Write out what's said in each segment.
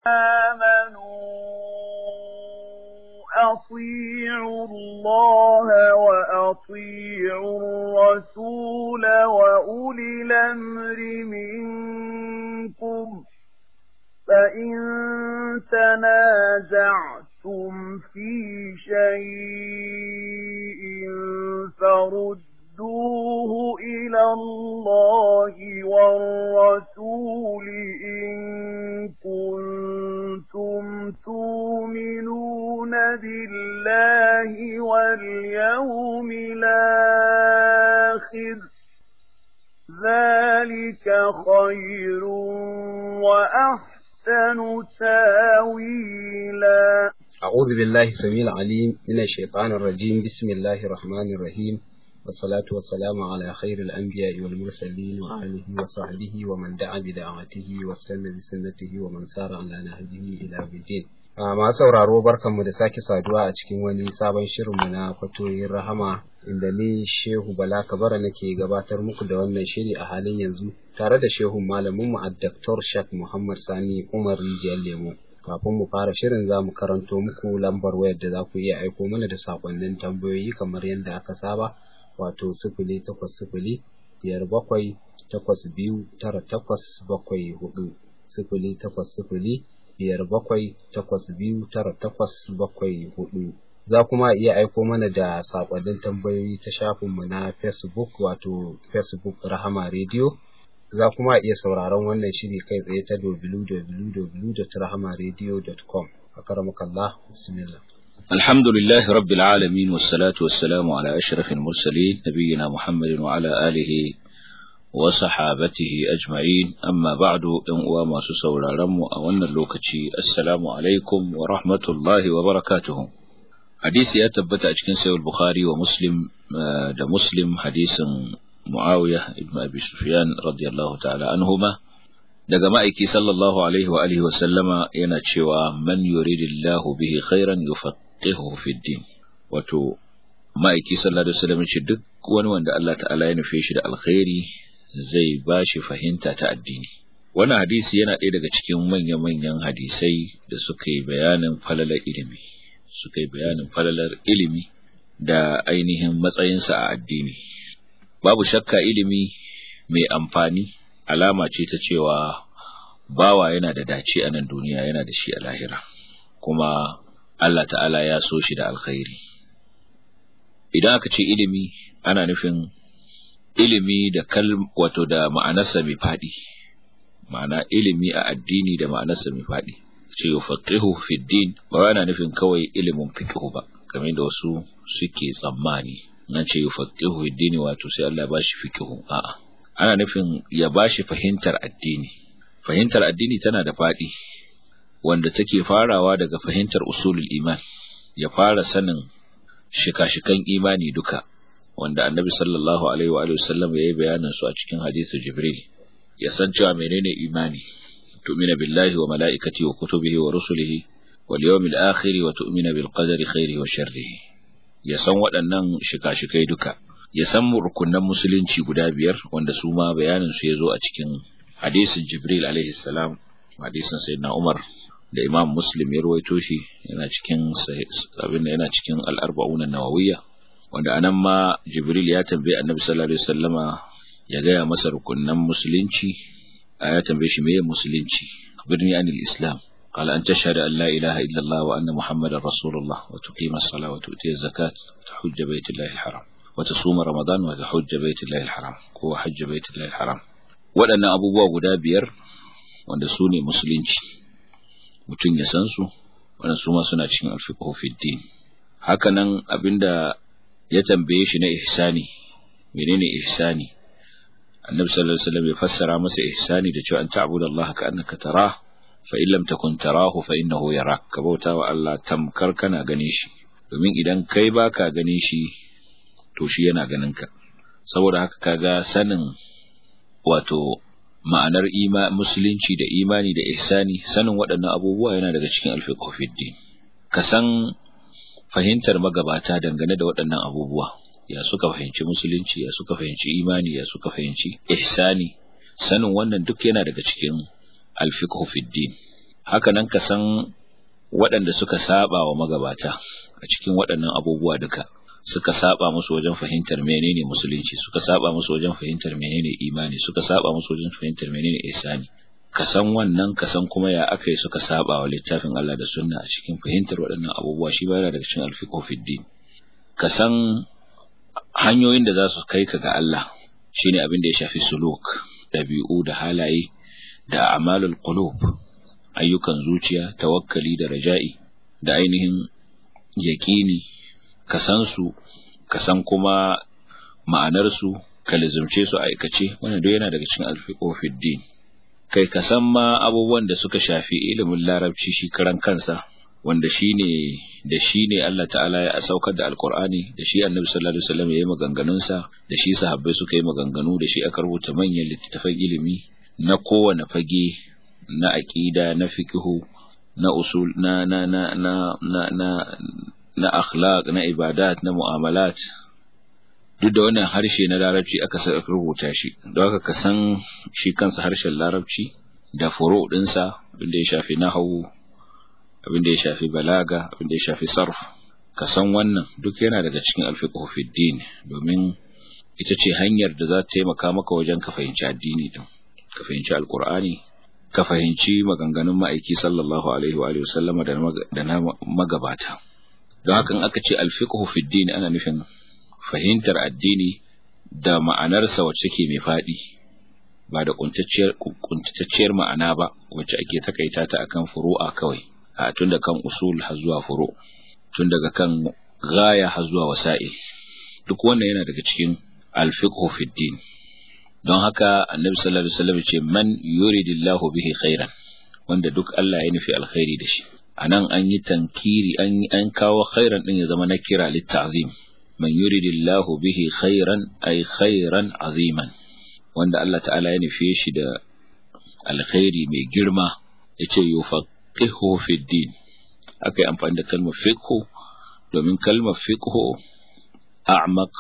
أطيعوا الله وأطيعوا الرسول وأولي الأمر منكم فإن تنازعتم في شيء فردوه إلى الله والرسول إن كنتم تؤمنون بالله واليوم الآخر ذلك خير وأحسن تاويلا أعوذ بالله السميع العليم من الشيطان الرجيم بسم الله الرحمن الرحيم والصلاة والسلام على خير الأنبياء والمرسلين وآله وصحبه ومن دعا بدعوته واستنى بسنته ومن سار على نهجه إلى الدين masu sauraro barkanmu da sake saduwa a cikin wani sabon shirinmu na fatoyin rahama inda ni Shehu Bala Kabara nake gabatar muku da wannan shiri a halin yanzu tare da Shehu malaminmu a Dr. Shak Muhammad Sani Umar Rijiyar Lemo. Kafin mu fara shirin za mu karanto muku lambar wayar da za ku iya aiko mana da sakonnin tambayoyi kamar yadda aka saba wato sifili takwas sifili biyar bakwai takwas biyu tara takwas bakwai hudu sifili takwas sifili biyar bakwai takwas biyu tara takwas bakwai hudu za kuma iya aiko mana da sakonnin tambayoyi ta shafinmu na facebook wato facebook rahama radio za kuma iya sauraron wannan shiri kai tsaye ta www.rahamaradio.com a karamakallah bismillah الحمد لله رب العالمين والصلاة والسلام على أشرف المرسلين نبينا محمد وعلى آله وصحابته أجمعين أما بعد وما سسول رم أولنا اللوكتي السلام عليكم ورحمة الله وبركاته حديث يتبت أجكن سيو البخاري ومسلم ده مسلم حديث معاوية ابن أبي سفيان رضي الله تعالى عنهما daga ma'aiki sallallahu alaihi wa alihi wa sallama yana cewa man yuridillahu bihi khairan yufaqihuhu fid din wato ma'aiki sallallahu alaihi wasallam ce duk wani wanda Allah ta'ala ya nufe shi da alkhairi zai ba shi fahimta ta addini wannan hadisi yana ɗaya daga cikin manya-manyan hadisai da suka yi bayanin falalar ilimi suka yi bayanin falalar ilimi da ainihin matsayinsa a addini babu shakka ilimi mai amfani alama ce ta cewa bawa yana da dace a nan duniya yana da shi a lahira kuma Allah ta'ala ya so shi da alkhairi idan aka ce ilimi ana nufin ilimi da kal wato da ma'anarsa mai faɗi ma'ana ilimi a addini da ma'anarsa mai faɗi ce yufaqihu fi din ba yana nufin kawai ilimin fiqhu ba kamar da wasu suke tsammani nan ce yufaqihu fi din wato sai Allah ba shi fiqhu a'a ana nufin ya ba shi fahimtar addini fahimtar addini tana da faɗi wanda take farawa daga fahimtar usulul iman ya fara sanin shika-shikan imani duka wanda annabi sallallahu alaihi wa sallam ya yi bayanin su a cikin hadisi jibril ya san cewa menene imani tu'mina billahi wa mala'ikati wa kutubihi wa rusulihi wal yawmil akhir wa tu'mina bil qadari khairi wa sharrihi ya san waɗannan shika-shikai duka ya san rukunan musulunci guda biyar wanda su ma bayanin su ya zo a cikin hadisin jibril alaihi salam hadisin sayyidina umar da imam muslim ya ruwaito shi yana cikin abin yana cikin al-arba'un an-nawawiyya wanda anan ma jibril ya tambaye annabi sallallahu alaihi wasallama ya gaya masa rukunan musulunci ya tambaye shi meye musulunci birni anil islam قال أن تشهد أن لا إله إلا الله وأن محمدا رسول الله وتقيم الصلاة وتؤتي الزكاة وتحج بيت الله الحرام وتصوم رمضان وتحج بيت الله الحرام هو حج بيت الله الحرام waɗannan abubuwa guda biyar wanda su ne musulunci mutum ya san su wannan su ma suna cikin alfiqhu fi din hakanan abinda ya tambaye shi na ihsani menene ihsani annabi sallallahu alaihi wasallam ya fassara masa ihsani da cewa an ta'budu Allah ka annaka tarah fa in lam takun tarahu fa innahu yarak ka bauta wa Allah tamkar kana gane shi domin idan kai baka gane shi to shi yana ganin ka saboda haka kaga sanin wato ma'anar ima musulunci da imani da ihsani sanin waɗannan abubuwa yana daga cikin alfiqhu fid din ka san fahimtar magabata dangane da waɗannan abubuwa ya suka fahimci musulunci ya suka fahimci imani ya suka fahimci ihsani sanin wannan duk yana daga cikin alfiqhu fid din haka nan ka san waɗanda suka saba wa magabata a cikin waɗannan abubuwa duka suka saba musu wajen fahimtar menene musulunci suka saba musu wajen fahimtar menene imani suka saba musu wajen fahimtar menene ihsani ka san wannan ka san kuma ya aka yi suka saba wa littafin Allah da sunna a cikin fahimtar waɗannan abubuwa shi ba daga cikin alfiqhu fid din ka san hanyoyin da za su kai ka ga Allah shine abin da ya shafi suluk dabi'u da halaye da a'malul qulub ayyukan zuciya tawakkali da raja'i da ainihin yaƙini ka san su ka san kuma ma'anar su ka lizumce su aikace wannan duk yana daga cikin alfiqhu fid din kai ka san ma abubuwan da suka shafi ilimin larabci shi karan kansa wanda shine da shi ne Allah ta'ala ya saukar da alkur'ani da shi annabi sallallahu alaihi wasallam ya yi maganganun sa da shi sahabbai suka yi maganganu da shi aka rubuta manyan littattafan ilimi na kowane fage na aqida na fiqhu na usul na na na na na na, na akhlaq na ibadat na mu'amalat duk da wannan harshe na larabci aka rubuta shi don haka ka san shi kansa harshen larabci da furo ɗinsa abinda ya shafi nahawu abinda ya shafi balaga abinda ya shafi sarf ka san wannan duk yana daga cikin alfiqhu fi din domin ita ce hanyar da za ta taimaka maka wajen ka fahimci addini din ka fahimci alqur'ani ka fahimci maganganun ma'aiki sallallahu alaihi wa alihi wasallama da na magabata don haka in aka ce alfiqhu fi din ana nufin fahimtar addini da ma'anarsa wacce ke mai faɗi ba da kuntatacciyar ma'ana ba wacce ake takaita ta akan furu'a kawai a tun da kan usul har zuwa furu tun daga kan gaya har zuwa wasa'il duk wannan yana daga cikin alfiqhu fi din don haka annabi sallallahu alaihi wasallam ce man yuridillahu bihi khairan wanda duk Allah ya nufi alkhairi da shi anan an yi tankiri an an kawo khairan din ya zama na kira litta'zim man yuridillahu bihi khairan ay khairan aziman wanda Allah ta'ala ya nufe shi da alkhairi mai girma yace yufaqihu fi din akai amfani da kalmar fiqhu domin kalmar fiqhu a'maq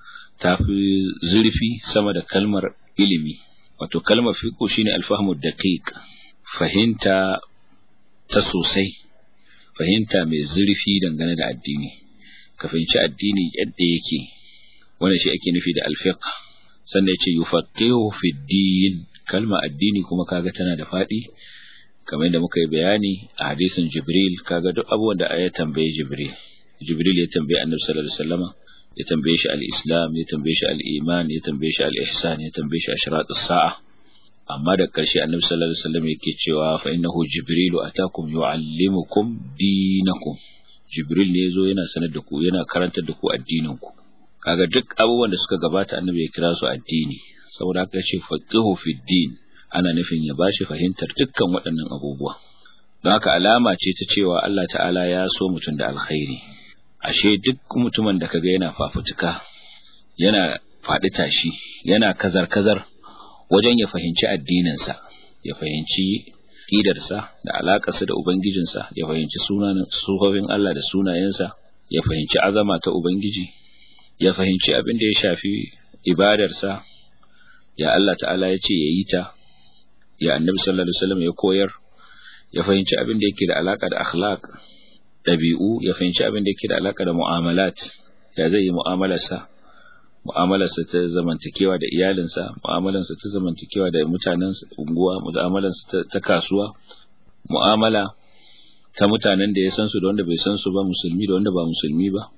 tafi zurfi sama da kalmar ilimi wato kalmar fiqhu shine alfahmu daqiq fahimta ta sosai fahimta mai zurfi dangane da addini ka fahimci addini yadda yake wannan shi ake nufi da alfiqh sannan yace yufaqihu fi din kalma addini kuma kaga tana da fadi kamar yadda muka yi bayani a hadisin jibril kaga duk abubuwan da ya tambaye jibril jibril ya tambaye annabi sallallahu alaihi wasallama ya tambaye shi al-islam ya tambaye shi al-iman ya tambaye shi al-ihsan ya tambaye shi ashratus sa'a amma da karshe annabi sallallahu alaihi wasallam yake cewa fa innahu jibrilu atakum yuallimukum dinakum jibril ne yazo yana sanar da ku yana karantar da ku addinin ku kaga duk abubuwan da suka gabata annabi ya kira su addini saboda haka yace faqihu fi din ana nufin ya bashi fahimtar dukkan waɗannan abubuwa don haka alama ce ta cewa Allah ta'ala ya so mutum da alkhairi ashe duk mutumin da kaga yana fafutuka yana faɗi tashi yana kazar kazar wajen ya fahimci addininsa ya fahimci ƙidarsa da alaƙarsa da ubangijinsa ya fahimci sunanin sufofin Allah da sunayensa ya fahimci azama ta ubangiji ya fahimci abin da ya shafi ibadarsa ya Allah ta'ala ya ce ya yi ta ya annabi sallallahu alaihi wasallam ya koyar ya fahimci abin da yake da alaka da akhlaq dabi'u ya fahimci abin da yake da alaka da mu'amalat ya zai yi mu'amalarsa mu'amalarsa ta zamantakewa da iyalinsa mu'amalarsa ta zamantakewa da mutanen unguwa mu'amalarsa ta kasuwa mu'amala ta mutanen da ya san su da wanda bai san su ba musulmi da wanda ba musulmi ba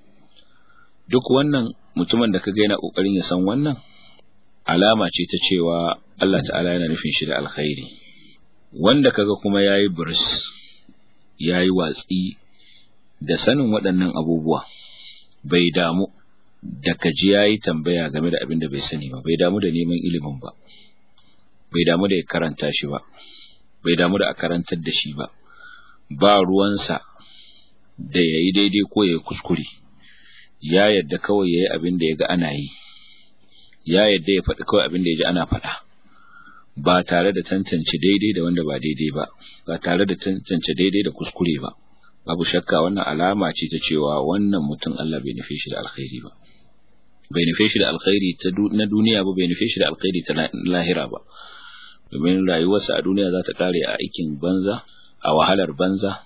duk wannan mutumin da kaga yana kokarin ya san wannan alama ce ta cewa Allah ta'ala yana nufin shi da alkhairi wanda kaga kuma yayi buris yayi watsi da sanin waɗannan abubuwa bai damu da kaji yayi tambaya game da abin da bai sani ba bai damu da neman ilimin ba bai damu da ya karanta shi ba bai damu da a karantar da shi ba ba ruwansa da yayi daidai ko yayi kuskure ya yadda kawai yayi abin da yaga ana yi ya yadda ya faɗi kawai abin da ya ji ana faɗa ba tare da tantance daidai da wanda ba daidai ba ba tare da tantance daidai da kuskure ba babu shakka wannan alama ce ta cewa wannan mutum Allah bai nufe shi da alkhairi ba bai nufe shi da alkhairi ta na duniya ba bai nufe shi da alkhairi ta lahira ba domin rayuwarsa a duniya za ta kare a aikin banza a wahalar banza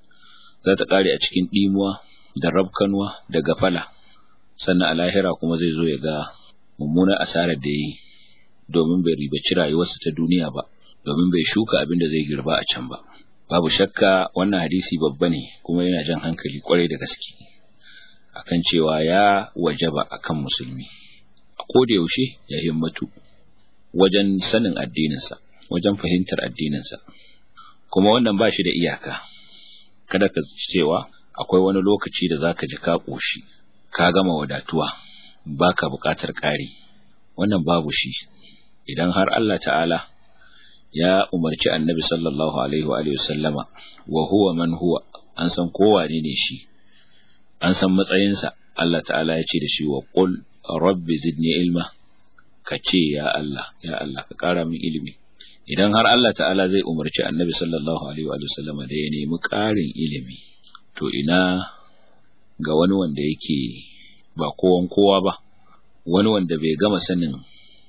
za ta ƙare a cikin ɗimuwa da rabkanwa da gafala sannan a lahira kuma zai zo ya ga mummunar asarar da yi domin bai ribaci rayuwarsa ta duniya ba domin bai shuka abin da zai girba a can ba babu shakka wannan hadisi babba ne kuma yana jan hankali kwarai da gaske akan cewa ya wajaba akan musulmi a koda yaushe ya himmatu wajen sanin addininsa wajen fahimtar addininsa kuma wannan ba shi da iyaka kada ka cewa akwai wani lokaci da zaka ji ka koshi ka gama wadatuwa baka buƙatar ƙari wannan babu shi idan har Allah ta'ala ya umarci annabi sallallahu alaihi wa sallama wa huwa man huwa an san kowa ne ne shi an san matsayinsa Allah ta'ala ya ce da shi wa qul rabbi zidni ilma ka ce ya Allah ya Allah ka ƙara min ilimi idan har Allah ta'ala zai umarci annabi sallallahu alaihi wa sallama da ya nemi ƙarin ilimi to ina ga wani wanda yake ba kowan kowa ba wani wanda bai gama sanin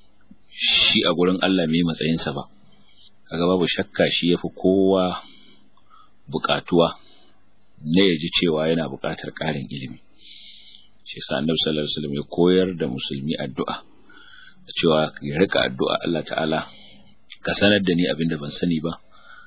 shi a gurin Allah mai matsayinsa ba kaga babu shakka shi yafi kowa bukatuwa ne ya ji cewa yana bukatar ƙarin ilimi shi yasa annabi sallallahu alaihi wasallam ya koyar da musulmi addu'a da cewa ya rika addu'a Allah ta'ala ka sanar da ni abinda ban sani ba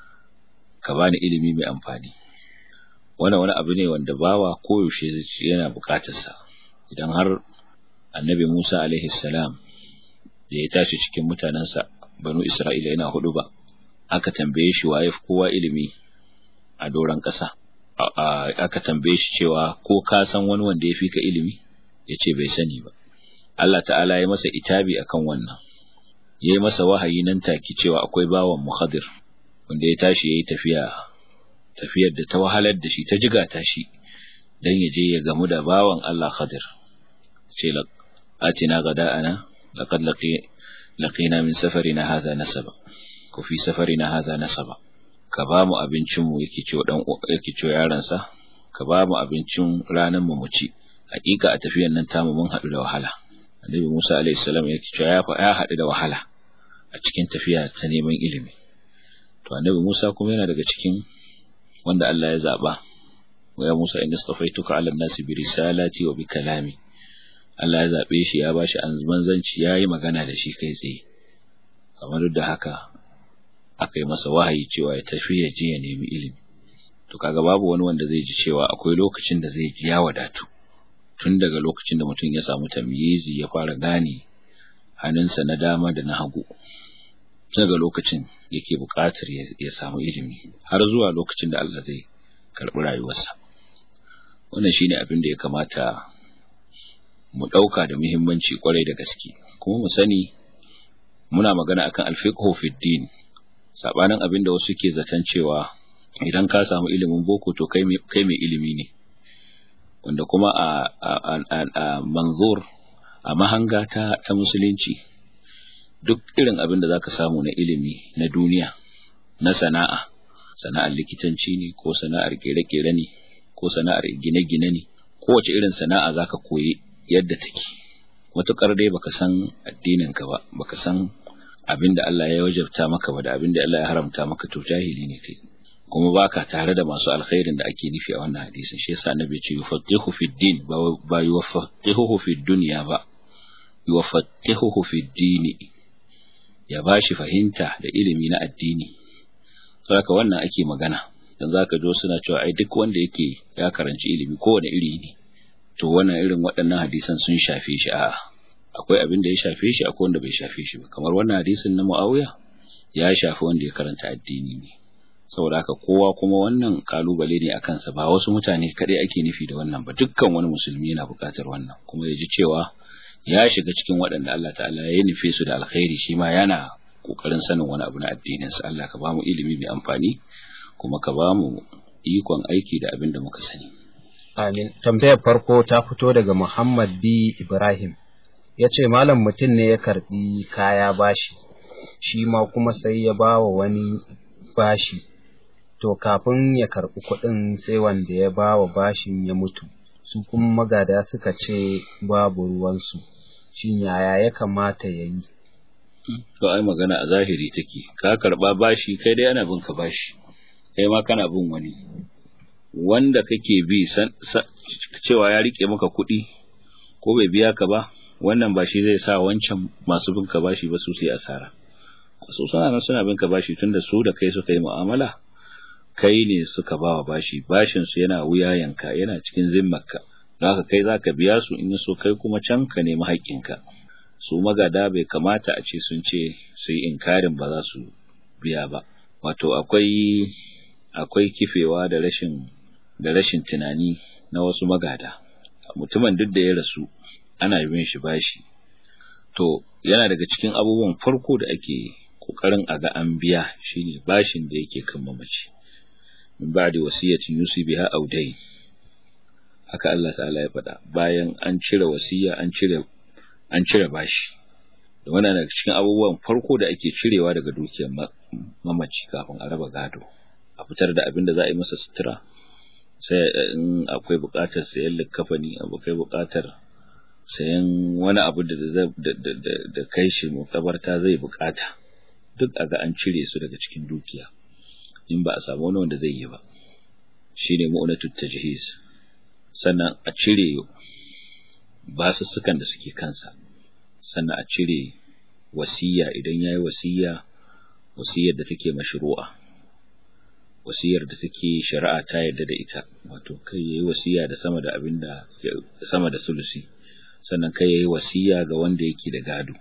ka bani ilimi mai amfani wannan wani abu ne wanda bawa koyaushe yana bukatarsa idan har annabi Musa alaihi salam da ya tashi cikin mutanensa banu Isra'ila yana hudu ba aka tambaye shi waye kowa ilimi a doron ƙasa aka tambaye shi cewa ko ka san wani wanda ya fi ka ilimi ya ce bai sani ba Allah ta'ala ya masa itabi akan wannan ya yi masa wahayi nan take cewa akwai bawan muhadir wanda ya tashi ya yi tafiya tafiyar da ta wahalar da shi ta jiga ta shi don ya je ya gamu da bawan Allah khadir ce atina gada'ana laqad laqina min safarina hadha nasaba ko fi safarina hadha nasaba ka ba mu abincin mu yake ce dan yake ce yaron sa ka ba mu abincin ranan mu mu ci hakika a tafiyar nan tamu mun hadu da wahala annabi Musa alaihi salam yake ce ya fa ya hadu da wahala a cikin tafiya ta neman ilimi to annabi Musa kuma yana daga cikin wanda Allah ya zaba wa ya Musa inni istafaituka ala nasi bi risalati wa bi kalami Allah ya zabe shi ya bashi manzanci yayi magana da shi kai tsaye kamar da haka aka yi masa wahayi cewa ya tafi ya je ya nemi ilimi to kaga babu wani wanda zai ji cewa akwai lokacin da zai ji ya wadatu tun daga lokacin da mutum ya samu tamyizi ya fara gane hannunsa na dama da na hagu daga lokacin yake buƙatar ya samu ilimi har zuwa lokacin da Allah zai karɓi rayuwarsa wannan shine abin da ya kamata mu ɗauka da muhimmanci kwarai da gaske kuma mu sani muna magana akan alfiqhu fid din sabanin abin da wasu ke zaton cewa idan ka samu ilimin boko to kai kai mai ilimi ne wanda kuma a a a manzur a mahanga ta ta musulunci duk irin abin da zaka samu na ilimi na duniya na sana'a sana'ar likitanci ne ko sana'ar kere-kere ne ko sana'ar gine-gine ne kowace irin sana'a zaka koyi yadda take matukar dai baka san addinin ka ba baka san abin da Allah ya wajabta maka ba da abin da Allah ya haramta maka to jahili ne kai kuma baka tare da masu alkhairin da ake nufi a wannan hadisin shi yasa annabi ce yufaqihu fi din ba ba yufaqihu fi dunya ba yufaqihu fi dini ya bashi fahimta da ilimi na addini saboda wannan ake magana dan zaka jo suna cewa ai duk wanda yake ya karanci ilimi kowane iri ne to wannan irin waɗannan hadisan sun shafe shi a'a akwai abin da ya shafe shi akwai wanda bai shafe shi ba kamar wannan hadisin na Muawiya ya shafi wanda ya karanta addini ne saboda haka kowa kuma wannan kalubale ne akan sa ba wasu mutane kadai ake nufi da wannan ba dukkan wani musulmi yana buƙatar wannan kuma ya ji cewa ya shiga cikin waɗanda Allah ta'ala ya nufe su da alkhairi shi ma yana kokarin sanin wani abu na addinin sa Allah ka bamu ilimi mai amfani kuma ka bamu ikon aiki da abin da muka sani amin tambayar farko ta fito daga Muhammad B Ibrahim ya ce malam mutum ne ya karbi kaya bashi shi ma kuma sai ya ba wa wani bashi to kafin ya karbi kuɗin sai wanda ya ba wa bashin ya mutu su kuma magada suka ce babu ruwansu shin yaya ya kamata ya yi to ai magana a zahiri take ka karba bashi kai dai ana bin ka bashi kai ma kana bin wani wanda kake bi cewa ya rike maka kuɗi ko bai biya ka ba wannan ba shi zai sa wancan masu bin ka bashi ba su sai asara su suna nan suna bin ka bashi tunda su da kai suka yi mu'amala kai ne suka bawa bashi bashin su yana wuyayenka yana cikin zimmarka don haka kai zaka biya su in so kai kuma can ka nemi haƙƙinka su magada bai kamata a ce sun ce su yi inkarin ba za su biya ba wato akwai akwai kifewa da rashin da rashin tunani na wasu magada mutumin duk da ya rasu ana bin shi bashi to yana daga cikin abubuwan farko da ake kokarin a ga an biya shine bashin da yake kan mamaci min ba'di wasiyatin yusi biha aw dayn haka Allah ta'ala ya faɗa bayan an cire wasiya an cire an cire bashi da wannan daga cikin abubuwan farko da ake cirewa daga dukiyar mamaci kafin a raba gado a fitar da abin da za a yi masa sutura sai in akwai buƙatar sayan likafani akwai buƙatar sayan wani abu da da kai shi mutabarta zai buƙata duk a ga an cire su daga cikin dukiya in ba a samu wani wanda zai yi ba shine mu'unatut tajhiz sannan a cire basussukan da suke kansa sannan a cire wasiya idan yayi wasiya wasiyar da take mashru'a wasiyar da take shari'a ta yarda da ita wato kai yayi wasiya da sama da abinda sama da sulusi sannan kai yayi wasiya ga wanda yake da gado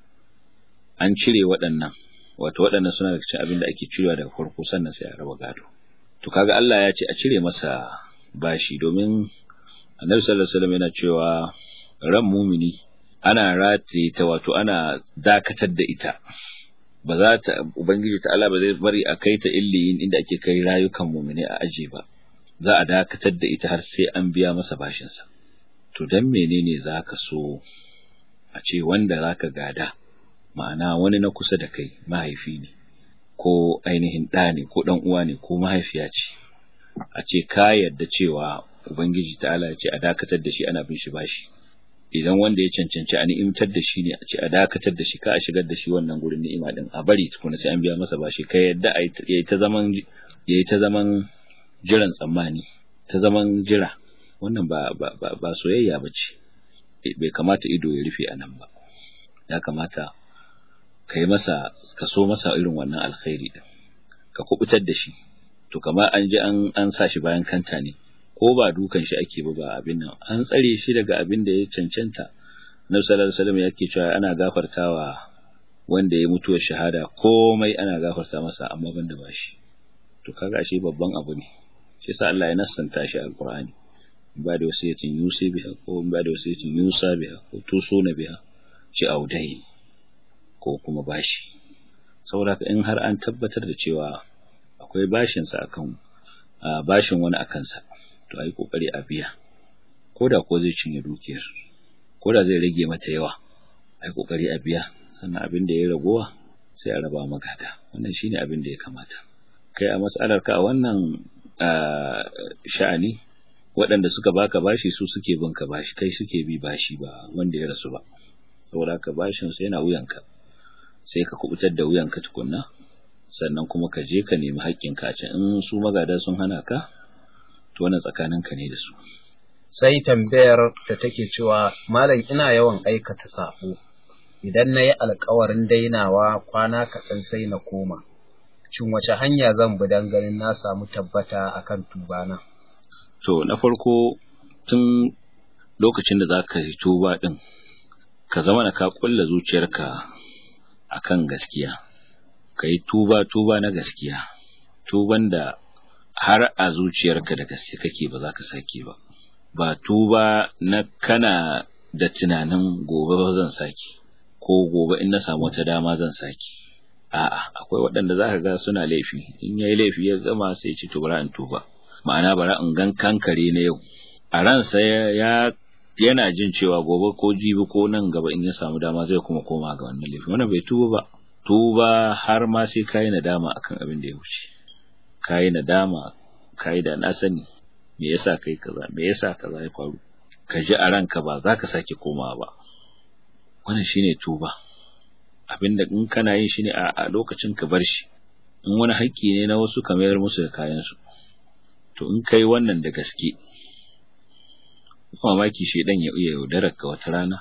an cire waɗannan wato waɗannan suna daga cikin abin da ake cirewa daga farko sannan sai a raba gado to kaga Allah ya ce a cire masa bashi domin Annabi sallallahu alaihi wasallam yana cewa ran mumini ana rataye ta wato ana dakatar da ita ba za ta ubangiji ta Allah ba zai bari a kai ta illiyin inda ake kai rayukan mumini a aje ba za a dakatar da ita har sai an biya masa bashin sa to dan menene zaka so a ce wanda zaka gada ma'ana wani na kusa da kai mahaifi ne ko ainihin ɗa ne ko ɗan uwa ne ko mahaifiya ce a ce ka yarda cewa ubangiji ta'ala ya ce a dakatar da shi ana bin shi bashi idan wanda ya cancanci a ni'imtar da shi ne a ce a dakatar da shi ka a shigar da shi wannan gurin ni'ima din a bari tukuna sai an biya masa bashi ka yarda a yi ta zaman yayi ta zaman jiran tsammani ta zaman jira wannan ba ba ba, ba soyayya bace bai kamata ido ya rufe a nan ba ya kamata ka yi masa ka so masa irin wannan alkhairi din ka kubutar da shi to kamar an ji an an sa shi bayan kanta ne ko ba dukan shi ake ba ba abin nan an tsare shi daga abin da ya cancanta Nabi sallallahu alaihi wasallam yake cewa ana gafartawa wanda ya mutuwar shahada komai ana gafarta masa amma banda bashi to kaga shi babban abu ne shi yasa Allah ya nassanta shi a Alqur'ani ba da wasiyatin yusi biha ko ba da wasiyatin yusa biha ko tusuna biha shi audai ko kuma bashi saboda in har an tabbatar da cewa akwai bashin sa akan bashin wani akan sa to ai kokari a biya koda ko zai cinye dukiyar koda zai rage mata yawa ai kokari a biya sannan abin da ya ragowa sai a raba magada wannan shine abin da ya kamata kai a mas'alar ka a wannan sha'ani waɗanda suka baka bashi su suke bin ka bashi kai suke bi bashi ba wanda ya rasu ba saboda ka bashin su yana wuyanka sai ka kubutar da wuyanka tukunna sannan kuma ka je ka nemi haƙƙinka a can in su magada sun hana ka to wannan tsakaninka ne da su sai tambayar da take cewa malam ina yawan aikata sabo idan na yi alkawarin dainawa kwana kaɗan sai na koma shin wace hanya zan bi don ganin na samu tabbata akan tubana to na farko tun lokacin da za ka yi tuba ɗin ka zama na ka ƙulla zuciyarka akan gaskiya ka yi tuba tuba na gaskiya tuban da har a zuciyarka da gaske kake ba za ka sake ba ba tuba na kana da tunanin gobe ba zan sake ko gobe in na samu wata dama zan sake a'a akwai waɗanda za ka ga suna laifi in yayi laifi ya gama sai ya ce to bara in tuba ma'ana bara in gan kankare na yau a ransa ya yana jin cewa gobe ko jibi ko nan gaba in ya samu dama zai kuma koma ga wannan laifi wannan bai tuba ba tuba har ma sai kayi nadama akan abin da ya wuce kayi nadama kayi da na sani me yasa kai kaza me yasa kaza ya faru ka ji a ranka ba za ka sake komawa ba wannan shine tuba abinda in kana yin shi ne a lokacin ka bar shi in wani haƙƙi ne na wasu ka mayar musu da kayan su to in kai wannan da gaske mamaki shi dan ya iya yaudarar ka wata rana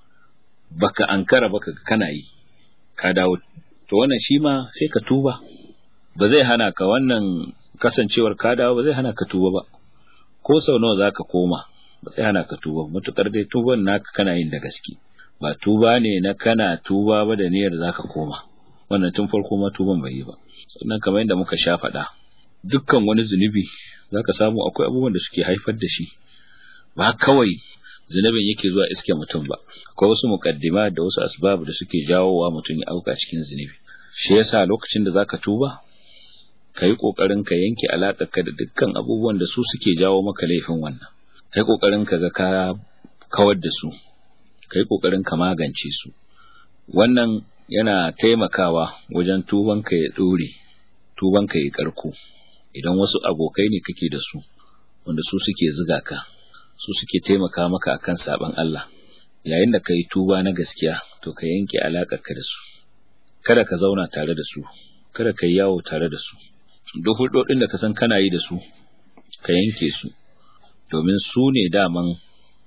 baka ankara baka kana yi ka dawo to wannan shi ma sai ka tuba ba zai hana ka wannan kasancewar ka dawo ba zai hana ka tuba ba ko sau nawa zaka koma ba zai hana ka tuba matukar dai tuban naka kana yin da gaske ba tuba ne na kana tuba ba da niyyar zaka koma wannan tun farko ma tuban bai yi ba sannan kamar yadda muka sha faɗa dukkan wani zunubi zaka samu akwai abubuwan da suke haifar da shi ba kawai zunubin yake zuwa iske mutum ba akwai wasu mukaddima da wasu asbab da suke jawowa mutum ya auka cikin zunubi shi yasa lokacin da zaka tuba ka yi ƙoƙarin ka yanke ka da dukkan abubuwan da su suke jawo maka laifin wannan ka yi ƙoƙarin ka ga ka kawar da su ka yi ƙoƙarin ka magance su wannan yana taimakawa wajen tuban ka ya ɗore tuban ka ya ƙarko idan wasu abokai ne kake da su wanda su suke ziga ka su suke taimaka maka akan saban Allah yayin da ka yi tuba na gaskiya to ka yanke ka da su kada ka zauna tare da su kada ka yi yawo tare da su duk hudodin da ka san kana yi da su ka yanke su domin su ne daman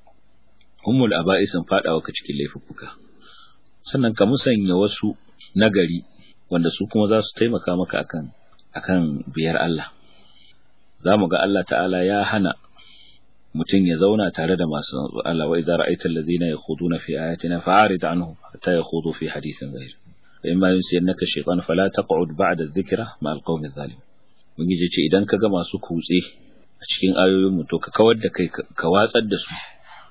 ummul aba'isin fadawa ka cikin laifuka sannan ka musanya wasu nagari wanda su kuma za su taimaka maka akan akan biyar Allah za mu ga Allah ta'ala ya hana mutum ya zauna tare da masu Allah wa idza ra'aita allazina yakhuduna fi ayatina fa'arid anhum hatta yakhudu fi hadithin ghayr fa imma yunsiyannaka shaytan fala taq'ud ba'da adh-dhikra ma'al qawmi adh-dhalimin Ubangiji ce idan ka ga masu kutse a cikin ayoyinmu to ka kawar da kai ka watsar da su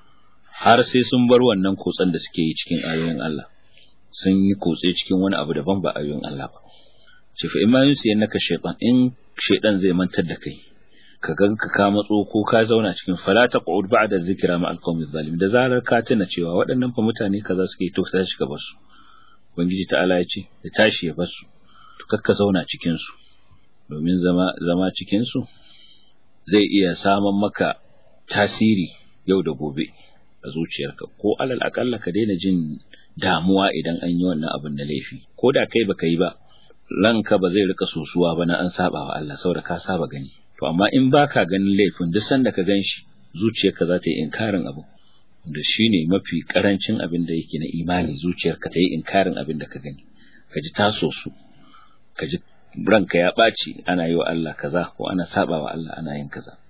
har sai sun bar wannan kutsen da suke yi cikin ayoyin Allah sun yi kutse cikin wani abu daban ba ayoyin Allah ba ce fa in ma yunsi yannaka shaytan in shaytan zai mantar da kai ka ga ka ka matso ko ka zauna cikin fala taqud ba'da zikra ma alqawmi zalim da zarar ka tuna cewa waɗannan fa mutane kaza suke to ka tashi ka bar su ubangiji ta'ala ya ce ya tashi ya bar su to kakka zauna cikin su domin zama zama cikin su zai iya saman maka tasiri yau da gobe a zuciyarka ko alal akalla ka daina jin damuwa idan an yi wannan abin da laifi ko da kai baka yi ba ranka ba zai rika sosuwa ba na an saba wa Allah saboda ka saba gani to amma in baka ganin laifin duk sanda ka gan shi zuciyarka za ta yi inkarin abu da shi ne mafi karancin abin da yake na imani zuciyarka ta yi inkarin abin da ka gani ka ji taso su ka ji ranka ya ɓaci ana yi wa Allah kaza ko ana saba wa Allah ana yin kaza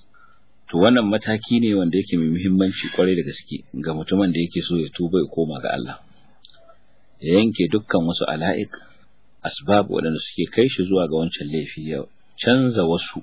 to wannan mataki ne wanda yake mai muhimmanci kwarai da gaske ga mutumin da yake so ya tuba ya koma ga Allah ya yanke dukkan wasu ala'ik asbab waɗanda suke kai shi zuwa ga wancan laifi ya canza wasu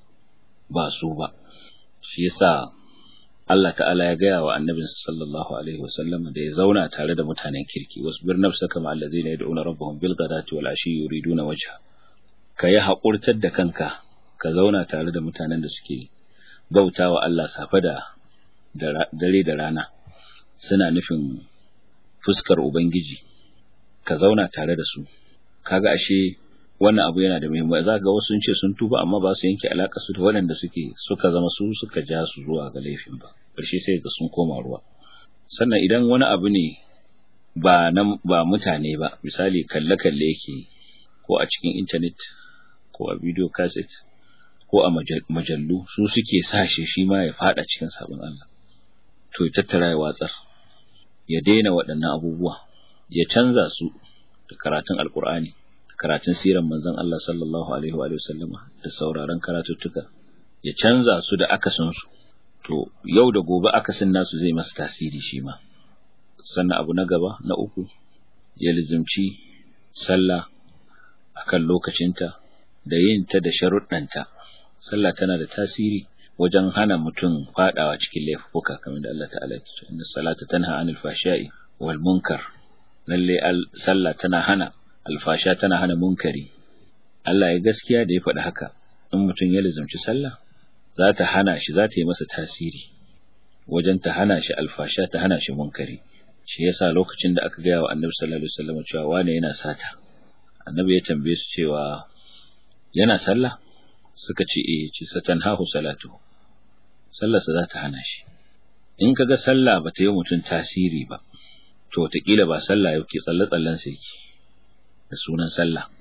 ba su ba shi yasa Allah ta'ala ya gaya wa annabinsa sallallahu alaihi wasallam da ya zauna tare da mutanen kirki wasbir nafsaka ma allazina yad'una rabbahum bil ghadati wal ashi yuriduna wajha ka yi haƙurtar da kanka ka zauna tare da mutanen da suke bauta wa Allah safe da dare da rana suna nufin fuskar Ubangiji ka zauna tare da su kaga ashe wannan abu yana da muhimmanci za ga wasu sun ce sun tuba amma ba su yanke alaka su da waɗanda suke suka zama su suka ja su zuwa ga laifin ba ƙarshe sai ga sun koma ruwa sannan idan wani abu ne ba na ba mutane ba misali kalle kalle yake ko a cikin intanet ko a video cassette ko a majallu su suke sashe shi ma ya fada cikin sabon Allah to ya tattara ya watsar ya daina waɗannan abubuwa ya canza su da karatun alkur'ani da karatun siran manzon Allah sallallahu alaihi wa sallama da sauraron karatuttuka ya canza su da akasin su to yau da gobe akasin nasu zai masa tasiri shi ma sannan abu na gaba na uku ya lizimci sallah akan lokacinta da yin ta da sharuɗanta sallah tana da tasiri wajen hana mutum fadawa cikin laifuka kamar da Allah ta'ala ya ce inna salata tanha anil fashai wal munkar lalle sallah tana hana alfasha tana hana munkari Allah ya gaskiya da ya faɗi haka in mutum ya lazumci sallah za ta hana shi za ta yi masa tasiri wajen ta hana shi alfasha ta hana shi munkari shi yasa lokacin da aka gaya wa annabi sallallahu alaihi wasallam cewa wane yana sata annabi ya tambaye su cewa yana sallah suka ce eh ce satan hahu salatu sallarsa za ta hana shi in kaga sallah ba ta yi mutum tasiri ba to wataƙila ba sallah yake tsalle tsallen sa yake da sunan sallah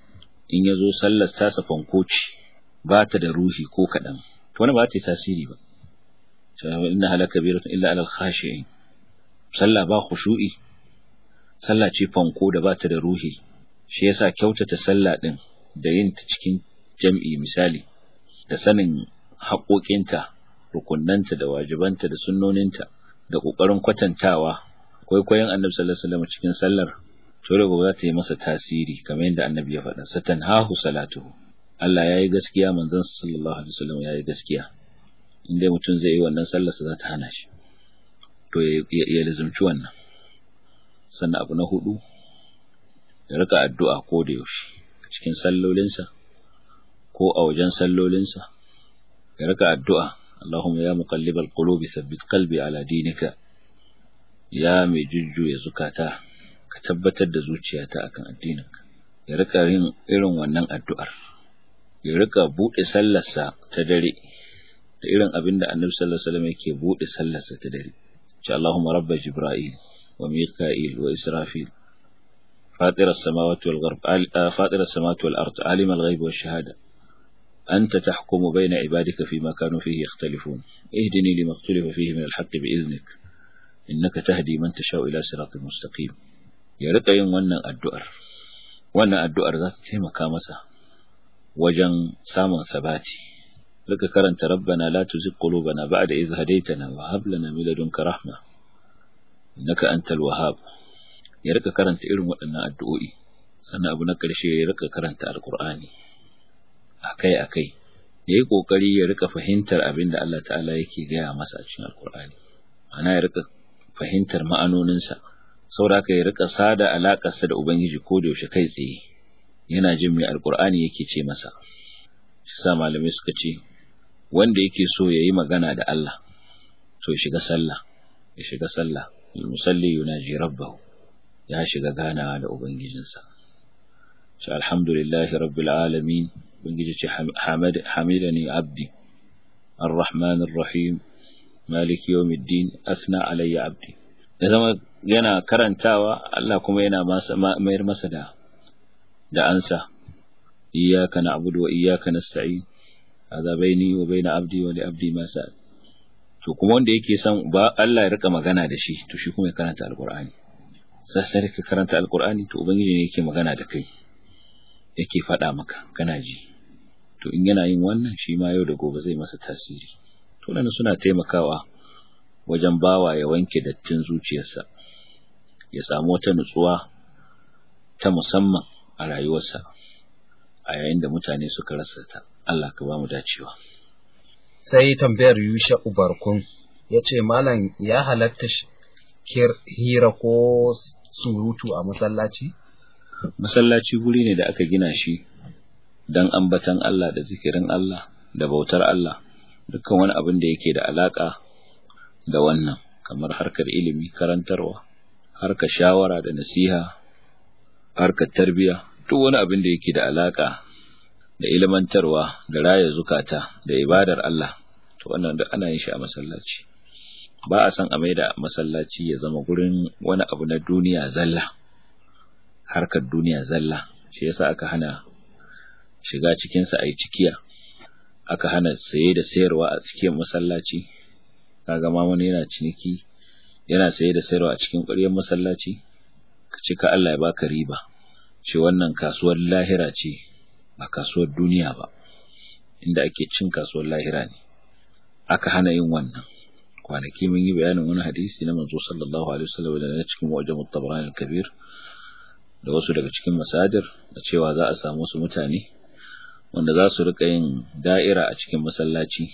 in ya zo sallar tasa fankoci ba ta da ruhi ko kaɗan to wani ba ta yi tasiri ba inna halaka biratun illa alal khashi'in sallah ba khushu'i sallah ce fanko da ba ta da ruhi shi yasa kyautata sallah din da yin ta cikin jam'i misali da sanin haƙoƙinta rukunnanta da wajibanta da sunnoninta da ƙoƙarin kwatantawa kwaikwayon annabi sallallahu alaihi wasallam cikin sallar to da za ta yi masa tasiri kamar yadda annabi ya faɗa satanhahu salatuhu Allah yayi gaskiya manzon sallallahu alaihi wasallam yayi gaskiya inda mutum zai yi wannan sallar sa za ta hana shi to ya lazumci wannan sannan abu na hudu ya rika addu'a ko da yaushe cikin sallolinsa ko a wajen sallolinsa ya rika addu'a Allahumma ya muqallibal qulubi thabbit qalbi ala dinika ya mai jujjuya zukata ka tabbatar da zuciyata akan addininka ya rika yin irin wannan addu'ar ya rika bude sallarsa ta dare da irin abin da Annabi sallallahu alaihi wasallam yake bude sallarsa ta dare ce Allahumma rabba jibril wa mika'il wa israfil فاطر السماوات والغرب فاطر السماوات والأرض عالم الغيب والشهادة أنت تحكم بين عبادك فيما كانوا فيه يختلفون اهدني لما اختلف فيه من الحق بإذنك إنك تهدي من تشاء إلى صراط مستقيم ya rika yin wannan addu'ar wannan addu'ar za ta taimaka masa wajen samun sabati rika karanta rabbana la tuzigh qulubana ba'da idh hadaytana wa hab lana min ladunka rahma innaka antal wahhab ya rika karanta irin waɗannan addu'o'i sannan abu na ƙarshe ya rika karanta alqur'ani akai akai yayi kokari ya rika fahimtar abin da Allah ta'ala yake gaya masa a cikin alqur'ani ana ya rika fahimtar ma'anoninsa saboda haka ya rika sada alakarsa da ubangiji ko da yaushe kai tsaye yana jin mai alqur'ani yake ce masa shi sa malamai suka ce wanda yake so yayi magana da Allah to ya shiga sallah ya shiga sallah musalli yunaji rabbahu ya shiga ganawa da ubangijinsa shi alhamdulillahi rabbil alamin ubangiji ce hamid hamidani abdi arrahmanir rahim maliki yawmiddin athna alayya abdi ya zama yana karantawa Allah kuma yana mayar masa da da ansa iyyaka na'budu wa iyyaka nasta'in hadha baini wa baina abdi wa li abdi ma sa'al to kuma wanda yake son ba Allah ya rika magana da shi to shi kuma ya karanta alqur'ani sai ka karanta alqur'ani to ubangiji ne yake magana da kai yake faɗa maka kana ji to in yana yin wannan shi ma yau da gobe zai masa tasiri to nan suna taimakawa wajen bawa ya wanke dattin zuciyarsa ya samu wata nutsuwa ta musamman a rayuwarsa a yayin da mutane suka rasa ta Allah ka ba mu dacewa sai tambayar Yusha Ubarkun ya ce malam ya halatta hira ko surutu a masallaci masallaci guri ne da aka gina shi don ambatan Allah da zikirin Allah da bautar Allah dukkan wani abin da yake da alaka da wannan kamar harkar ilimi karantarwa harkar shawara da nasiha harkar tarbiya duk wani abin da yake da alaka da ilmantarwa da raya zukata da ibadar Allah to wannan duk ana yin shi a masallaci ba a san a maida masallaci ya zama gurin wani abu na duniya zalla harkar duniya zalla shi yasa aka hana shiga cikin sa ayi cikiya aka hana saye da sayarwa a cikin masallaci kaga ma wani yana ciniki yana saye da sayarwa a cikin ƙwaryar masallaci ka ce ka Allah ya baka riba ce wannan kasuwar lahira ce ba kasuwar duniya ba inda ake cin kasuwar lahira ne aka hana yin wannan kwanaki mun yi bayanin wani hadisi na manzo sallallahu alaihi wasallam da na cikin mu'jam at-tabrani al-kabir da wasu daga cikin masajir da cewa za a samu wasu mutane wanda za su rika yin da'ira a cikin masallaci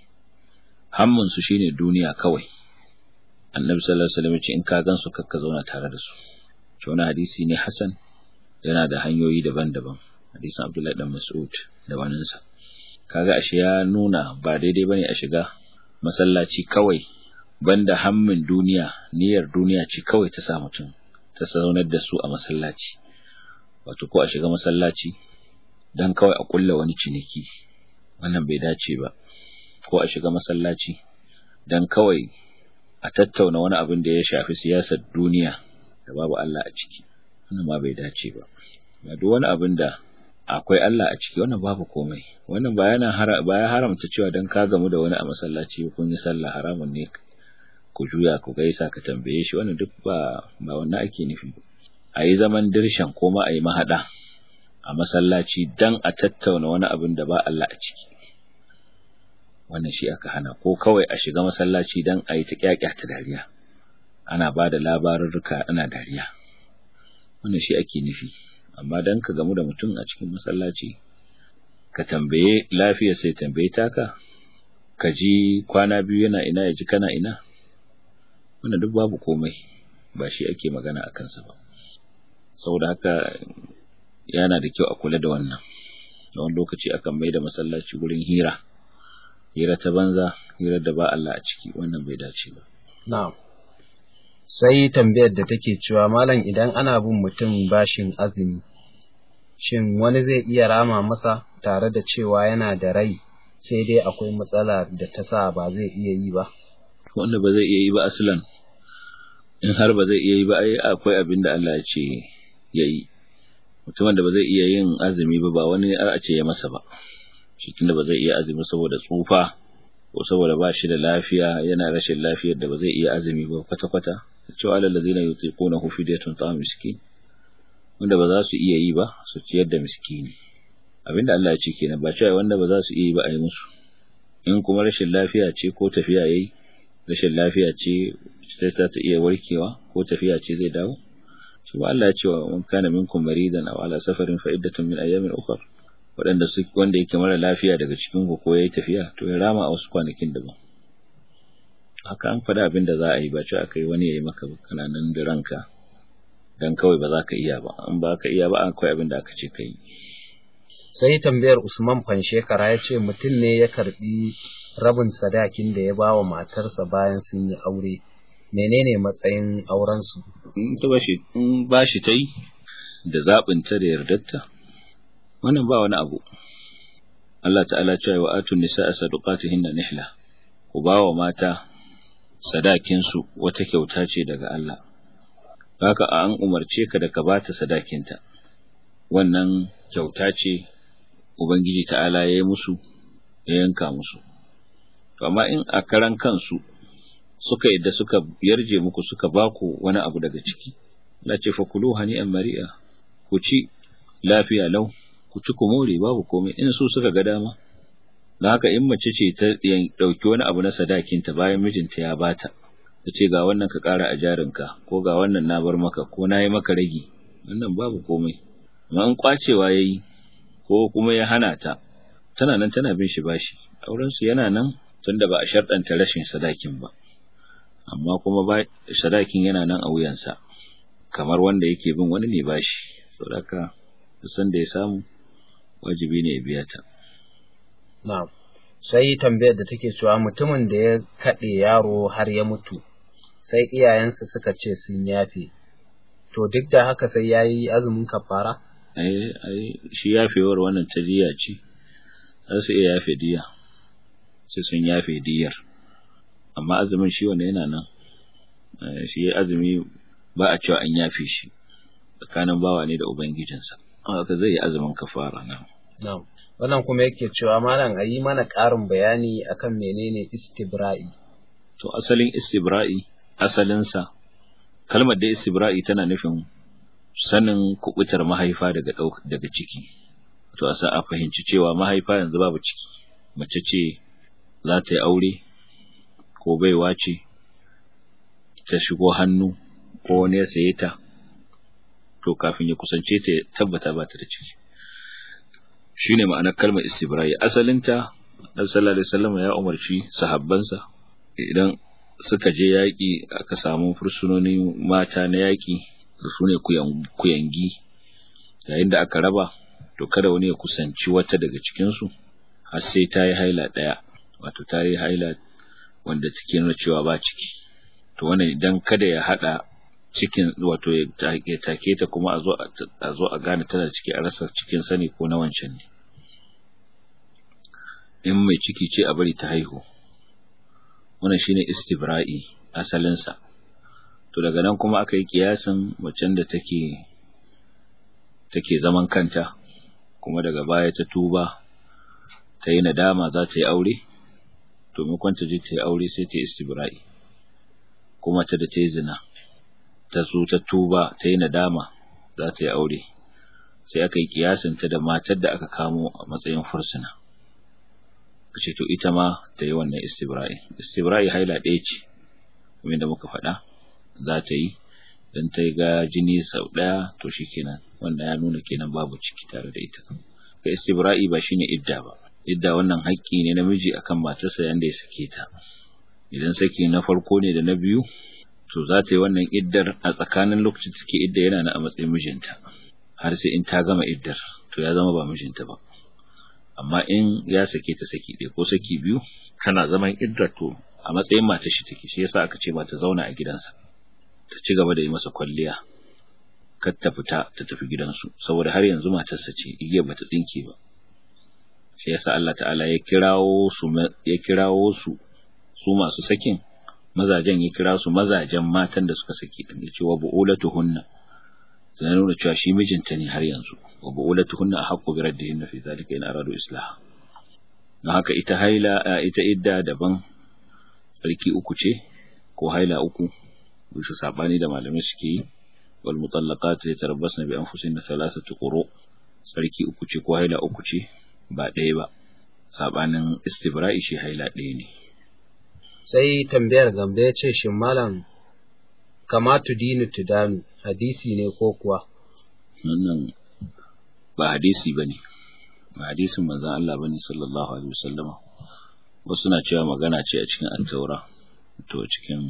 hammun su shine duniya kawai annabi sallallahu alaihi wasallam ya ce in ka gan su kakka zauna tare da su shi wani hadisi ne hasan yana da hanyoyi daban-daban hadisin abdullahi dan mas'ud da waninsa kaga ashe ya nuna ba daidai bane a shiga masallaci kawai banda hammin duniya niyyar duniya ce kawai ta sa mutum ta zaunar da su a masallaci wato ko a shiga masallaci dan kawai a kulla wani ciniki wannan bai dace ba ko a shiga masallaci dan kawai a tattauna wani abin da ya shafi siyasar duniya da babu Allah a ciki wannan ma bai dace ba ba duk wani abin da akwai Allah a ciki wannan babu komai wannan ba yana ba ya haramta cewa dan ka gamu da wani a masallaci kun yi sallah haramun ne ku juya ku gaisa ka tambaye shi wannan duk ba ba wannan ake nufi a yi zaman dirshan ko ma a yi mahaɗa a masallaci dan a tattauna wani abin da ba Allah a ciki wannan shi aka hana ko kawai a shiga masallaci dan a yi ta ta dariya ana ba da labarurruka ana dariya wannan shi ake nufi amma dan ka gamu da mutum a cikin masallaci ka tambaye lafiyar sai tambaye taka ka ji kwana biyu yana ina ya ji kana ina wannan duk babu komai ba shi ake magana a kansa ba saboda haka yana da kyau a kula da wannan da wani lokaci akan mai da masallaci gurin hira hira ta banza hira da ba Allah a ciki wannan bai dace ba na'am sai tambayar da take cewa malam idan ana bin mutum bashin azumi shin wani zai iya rama masa tare da cewa yana da rai sai dai akwai matsala da ta sa ba zai iya yi ba wanda ba zai iya yi ba aslan in har ba zai iya yi ba ai akwai abin da Allah ya ce ya yi mutumin da ba zai iya yin azumi ba ba wani a ce ya masa ba shi tunda ba zai iya azumi saboda tsufa ko saboda ba shi da lafiya yana rashin lafiyar da ba zai iya azumi ba kwata-kwata cewa alal ladzina yutiquna hu fidyatun ta'am miskin wanda ba za su iya yi ba su ciyar da miskini abinda Allah ya ce kenan ba cewa wanda ba za su iya yi ba a yi musu in kuma rashin lafiya ce ko tafiya yayi rashin lafiya ce sai ta iya warkewa ko tafiya ce zai dawo shi ba Allah ya ce wa man kana minkum maridan aw ala safarin fa iddatun min ayamin ukhra waɗanda su wanda yake mara lafiya daga cikin ku ko yayi tafiya to ya rama a wasu kwanakin daban haka an faɗa abin da za a yi ba ce aka yi wani ya yi maka kana nan da ranka dan kawai ba za ka iya ba an ba ka iya ba akwai abin da aka ce ka yi sai tambayar Usman Fanshekara ya ce mutum ne ya karbi rabin sadakin da ya ba wa matarsa bayan sun yi aure menene matsayin aurensu in ta bashi in bashi ta yi da zaɓin ta da yardarta wannan ba wani abu Allah ta'ala cewa wa atun nisa sadaqatihinna nihla ku ba wa mata sadakin su wata kyauta ce daga Allah haka an umarce ka da ka bata sadakinta wannan kyauta ce ubangiji ta'ala ya yi musu ya yanka musu to amma in a karan kansu suka yadda suka yarje muku suka baku wani abu daga ciki la ce fakulu hani'an mari'a ku ci lafiya lau ku ci ku more babu komai in su suka ga dama da haka in mace ce ta dauki wani abu na sadakinta bayan mijinta ya bata ta ce ga wannan ka ƙara a jarinka ko ga wannan na bar maka ko na yi maka ragi wannan babu komai amma in kwacewa ya yi ko kuma ya hana ta tana nan tana bin shi bashi aurensu yana nan tunda ba a sharɗanta rashin sadakin ba amma kuma ba sadakin yana nan a wuyansa kamar wanda yake bin wani ne bashi saboda san da ya samu wajibi ne ya biya ta na'am sai tambayar da take cewa mutumin da ya kaɗe yaro har ya mutu sai iyayensa suka ce sun yafe to duk da haka sai yayi azumin kafara ai ai shi yafewar wannan ta diya ce za su iya yafe diya sai sun yafe diyar amma azumin shi wanda yana nan shi azumi ba a cewa an yafe shi tsakanin bawa ne da ubangijinsa haka zai yi azumin kafara nan na'am wannan kuma yake cewa malam a yi mana ƙarin bayani akan menene istibra'i to asalin istibra'i asalinsa kalmar da istibra'i tana nufin sanin kubutar mahaifa daga daga ciki to asa a fahimci cewa mahaifa yanzu babu ciki mace ce za ta yi aure ko baiwa ce ta shigo hannu ko wani ya saye ta to kafin ya kusance ta tabbata ba ta da ciki shine ma'anar kalmar istibra'i asalinta Annabi sallallahu alaihi wasallam ya umarci sahabbansa idan suka je yaƙi aka samu fursunoni mata na yaƙi da su ne kuyangi yayin da aka raba to kada wani ya kusanci wata daga cikinsu har sai ta yi haila ɗaya wato ta yi haila wanda take nuna cewa ba ciki to wannan idan kada ya haɗa cikin wato ya take ta kuma a zo a gane tana ciki a rasa cikin sani ko na wancan ne in mai ciki ce a bari ta haihu wannan shine istibra'i asalinsa to daga nan kuma aka yi kiyasin macen da take take zaman kanta kuma daga baya ta tuba ta yi nadama za ta yi aure to maimakon ta je ta yi aure sai ta yi istibra'i kuma ta da ta yi zina ta zo ta tuba ta yi nadama za ta yi aure sai aka yi kiyasinta da matar da aka kamo a matsayin fursuna ce to ita ma ta yi wannan istibra'i istibra'i haila ɗaya ce kamar da muka faɗa za ta yi dan ta ga jini sau ɗaya to shikenan wannan ya nuna kenan babu ciki tare da ita ka istibra'i ba shine idda ba idda wannan haƙƙi ne namiji akan matarsa yanda ya sake ta idan saki na farko ne da na biyu to za ta yi wannan iddar a tsakanin lokacin da take idda yana na a matsayin mijinta har sai in ta gama iddar to ya zama ba mijinta ba amma in ya sake ta saki ɗaya ko saki biyu kana zaman iddar to a matsayin matar shi take shi yasa aka ce ba ta zauna a gidansa ta ci gaba da yi masa kwalliya kar ta fita ta tafi gidansu saboda har yanzu matarsa ce igiyar bata tsinke ba shi yasa Allah ta'ala ya kirawo su ya kirawo su su masu sakin mazajen ya kira su mazajen matan da suka saki din ya ce wa bu'ulatuhunna sai nuna cewa shi mijinta ne har yanzu wa bu'ulatuhunna ahqqu bi raddihinna fi zalika in aradu islah don haka ita haila ita idda daban tsarki uku ce ko haila uku bisa sabani da malamai suke yi wal mutallaqat yatarabbasna bi anfusihinna thalathatu quru tsarki uku ce ko haila uku ce ba ɗaya ba sabanin istibra'i shi haila ɗaya ne sai tambayar gambe ya ce shin malam kama tudinu tudanu hadisi ne ko kuwa wannan ba hadisi bane ba hadisin manzon Allah bane sallallahu alaihi wasallama wasu na cewa magana ce a cikin at-taura to cikin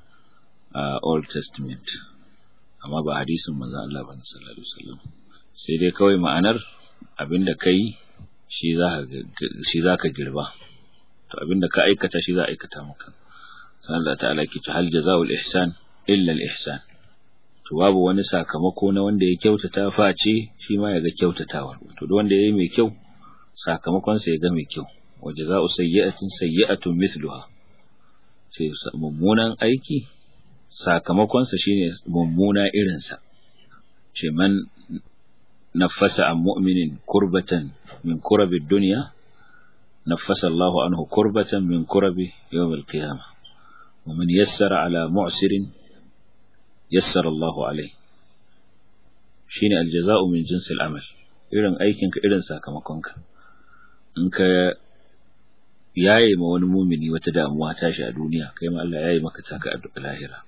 Old Testament amma ba hadisin manzon Allah bane sallallahu alaihi wasallam sai dai kawai ma'anar abinda kai shi za shi zaka girba to abinda ka aikata shi za a aikata maka sai Allah ta'ala ke hal jazaa'ul ihsan illa al-ihsan to babu wani sakamako na wanda ya kyautata face shi ma ya ga kyautatawar to duk wanda yayi mai kyau sakamakon sa ya ga mai kyau wa jazaa'u sayyi'atin sayyi'atun mithluha sai mummunan aiki sakamakon sa shine mummuna irin sa ce man nafasa an mu'minin kurbatan min kurabi dunya nafasa Allahu anhu kurbatan min kurabi yawm al-qiyamah ومن يسر على معسر yassara Allahu alai shine aljaza'u min jinsil amal irin aikinka irin sakamakonka in ka yaye ma wani mumini wata damuwa tashi a duniya kai ma Allah yaye maka taka a lahira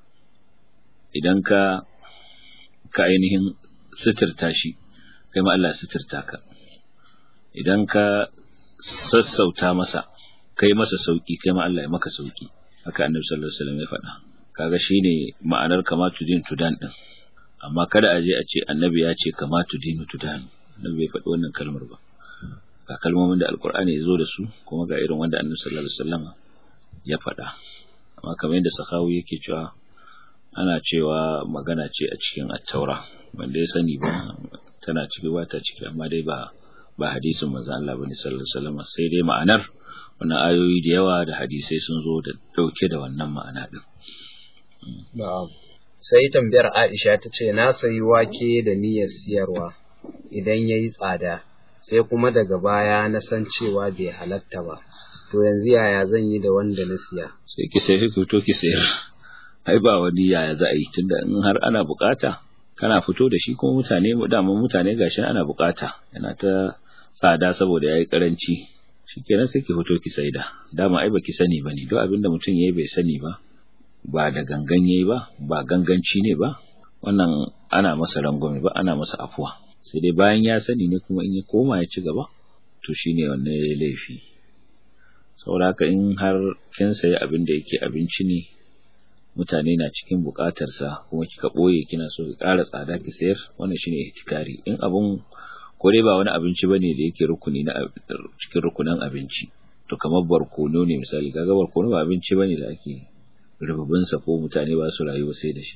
idan ka ka ainihin suturta shi kai ma Allah suturta ka idan ka sassauta masa kai masa sauki kai ma Allah ya maka sauki haka annabi sallallahu alaihi wasallam ya faɗa kaga shine ma'anar kama tudin tudan din amma kada a je a ce annabi ya ce kama tudin tudan annabi bai faɗi wannan kalmar ba ga kalmomin da alkur'ani ya zo da su kuma ga irin wanda annabi sallallahu alaihi wasallam ya faɗa amma kamar yadda sahawi yake cewa ana cewa magana ce a cikin at-taura wanda ya sani ba tana ciki ba ta ciki amma dai ba ba hadisin manzon Allah bane sallallahu alaihi wasallam sai dai ma'anar wannan ayoyi da yawa da hadisai sun zo da dauke da wannan ma'ana din Na'am. Sai tambayar Aisha ta ce, Na sayi wake da niyyar siyarwa idan ya yi tsada, sai kuma daga baya na san cewa bai halatta ba. To yanzu yaya zan yi da wanda na siya? Sai ki sai fito ki sayar. Ai ba wani yaya za a yi tunda in har ana bukata, kana fito da shi kuma mutane dama mutane gashi ana bukata. Yana ta tsada saboda yayi karanci. Shikenan sai ki fito ki saida. Dama ai baki sani bane. Duk abinda mutum yayi bai sani ba. ba da gangan yayi ba ba ganganci ne ba wannan ana masa rangwame ba ana masa afuwa sai dai bayan ya sani ne kuma in ya koma ya ci gaba to shine wannan yayi laifi saboda haka in har kin sayi abin da yake abinci ne mutane na cikin bukatar sa kuma kika boye kina so ki ƙara tsada ki sayar wannan shine ihtikari in abun ko dai ba wani abinci bane da yake rukuni na cikin rukunan abinci to kamar barkono ne misali kaga barkono ba abinci bane da ake rububinsa ko mutane ba su rayu sai da shi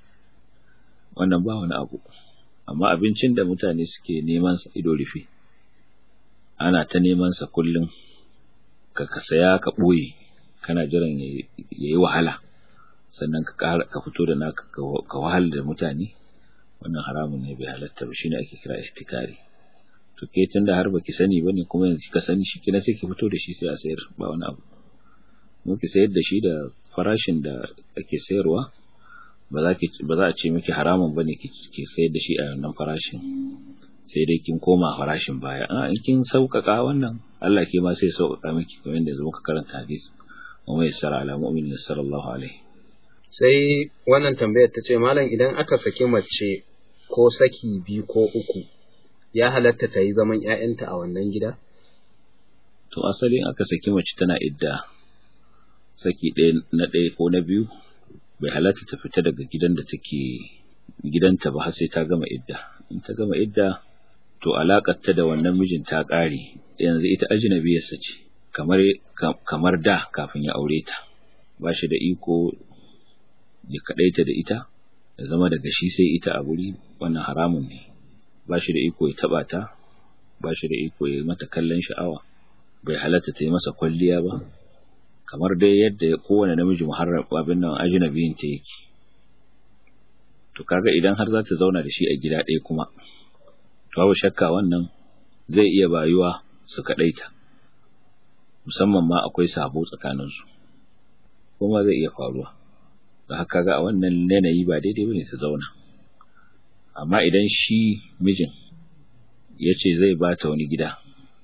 wannan ba wani abu amma abincin da mutane suke neman sa ido rufe ana ta neman sa kullum ka ka saya ka boye kana jiran yayi wahala sannan ka ƙara ka fito da naka ka wahala da mutane wannan haramun ne bai halatta ba shine ake kira ihtikari to ke tunda har baki sani bane kuma yanzu ka sani shi kina sai ki fito da shi sai a sayar ba wani abu mu ki sayar da shi da farashin da ake sayarwa ba za ki ba za a ce miki haramun bane ki ki sayar da shi a wannan farashin sai dai kin koma farashin baya a in kin sauƙaƙa wannan Allah ke ma sai sauƙaƙa miki kamar yadda muka karanta hadisi wa mai sara ala mu'minin sallallahu alaihi sai wannan tambayar ta ce malam idan aka saki mace ko saki biyu ko uku ya halatta ta yi zaman ‘ya'yanta a wannan gida? To asalin aka saki mace tana idda saki ɗaya na ɗaya ko na biyu bai halatta ta fita daga gidan da take gidanta ba har sai ta gama idda. In ta gama idda to alaƙar ta da wannan mijin ta ƙare yanzu ita ajinabiyarsa ce kamar kamar da kafin ya aure ta ba shi da iko ya kaɗaita da ita ya zama daga shi sai ita a guri wannan haramun ne ba shi da iko ya taba ta ba shi da iko ya mata kallon sha'awa bai halatta ta yi masa kwalliya ba kamar dai yadda kowane namiji muharram abin nan ajnabiyin ta yake to kaga idan har za ta zauna da shi a gida ɗaya kuma to babu shakka wannan zai iya bayuwa su kaɗaita musamman ma akwai sabo tsakaninsu kuma zai iya faruwa da haka ga a wannan yanayi ba daidai bane su zauna amma idan shi mijin ya ce zai ba ta wani gida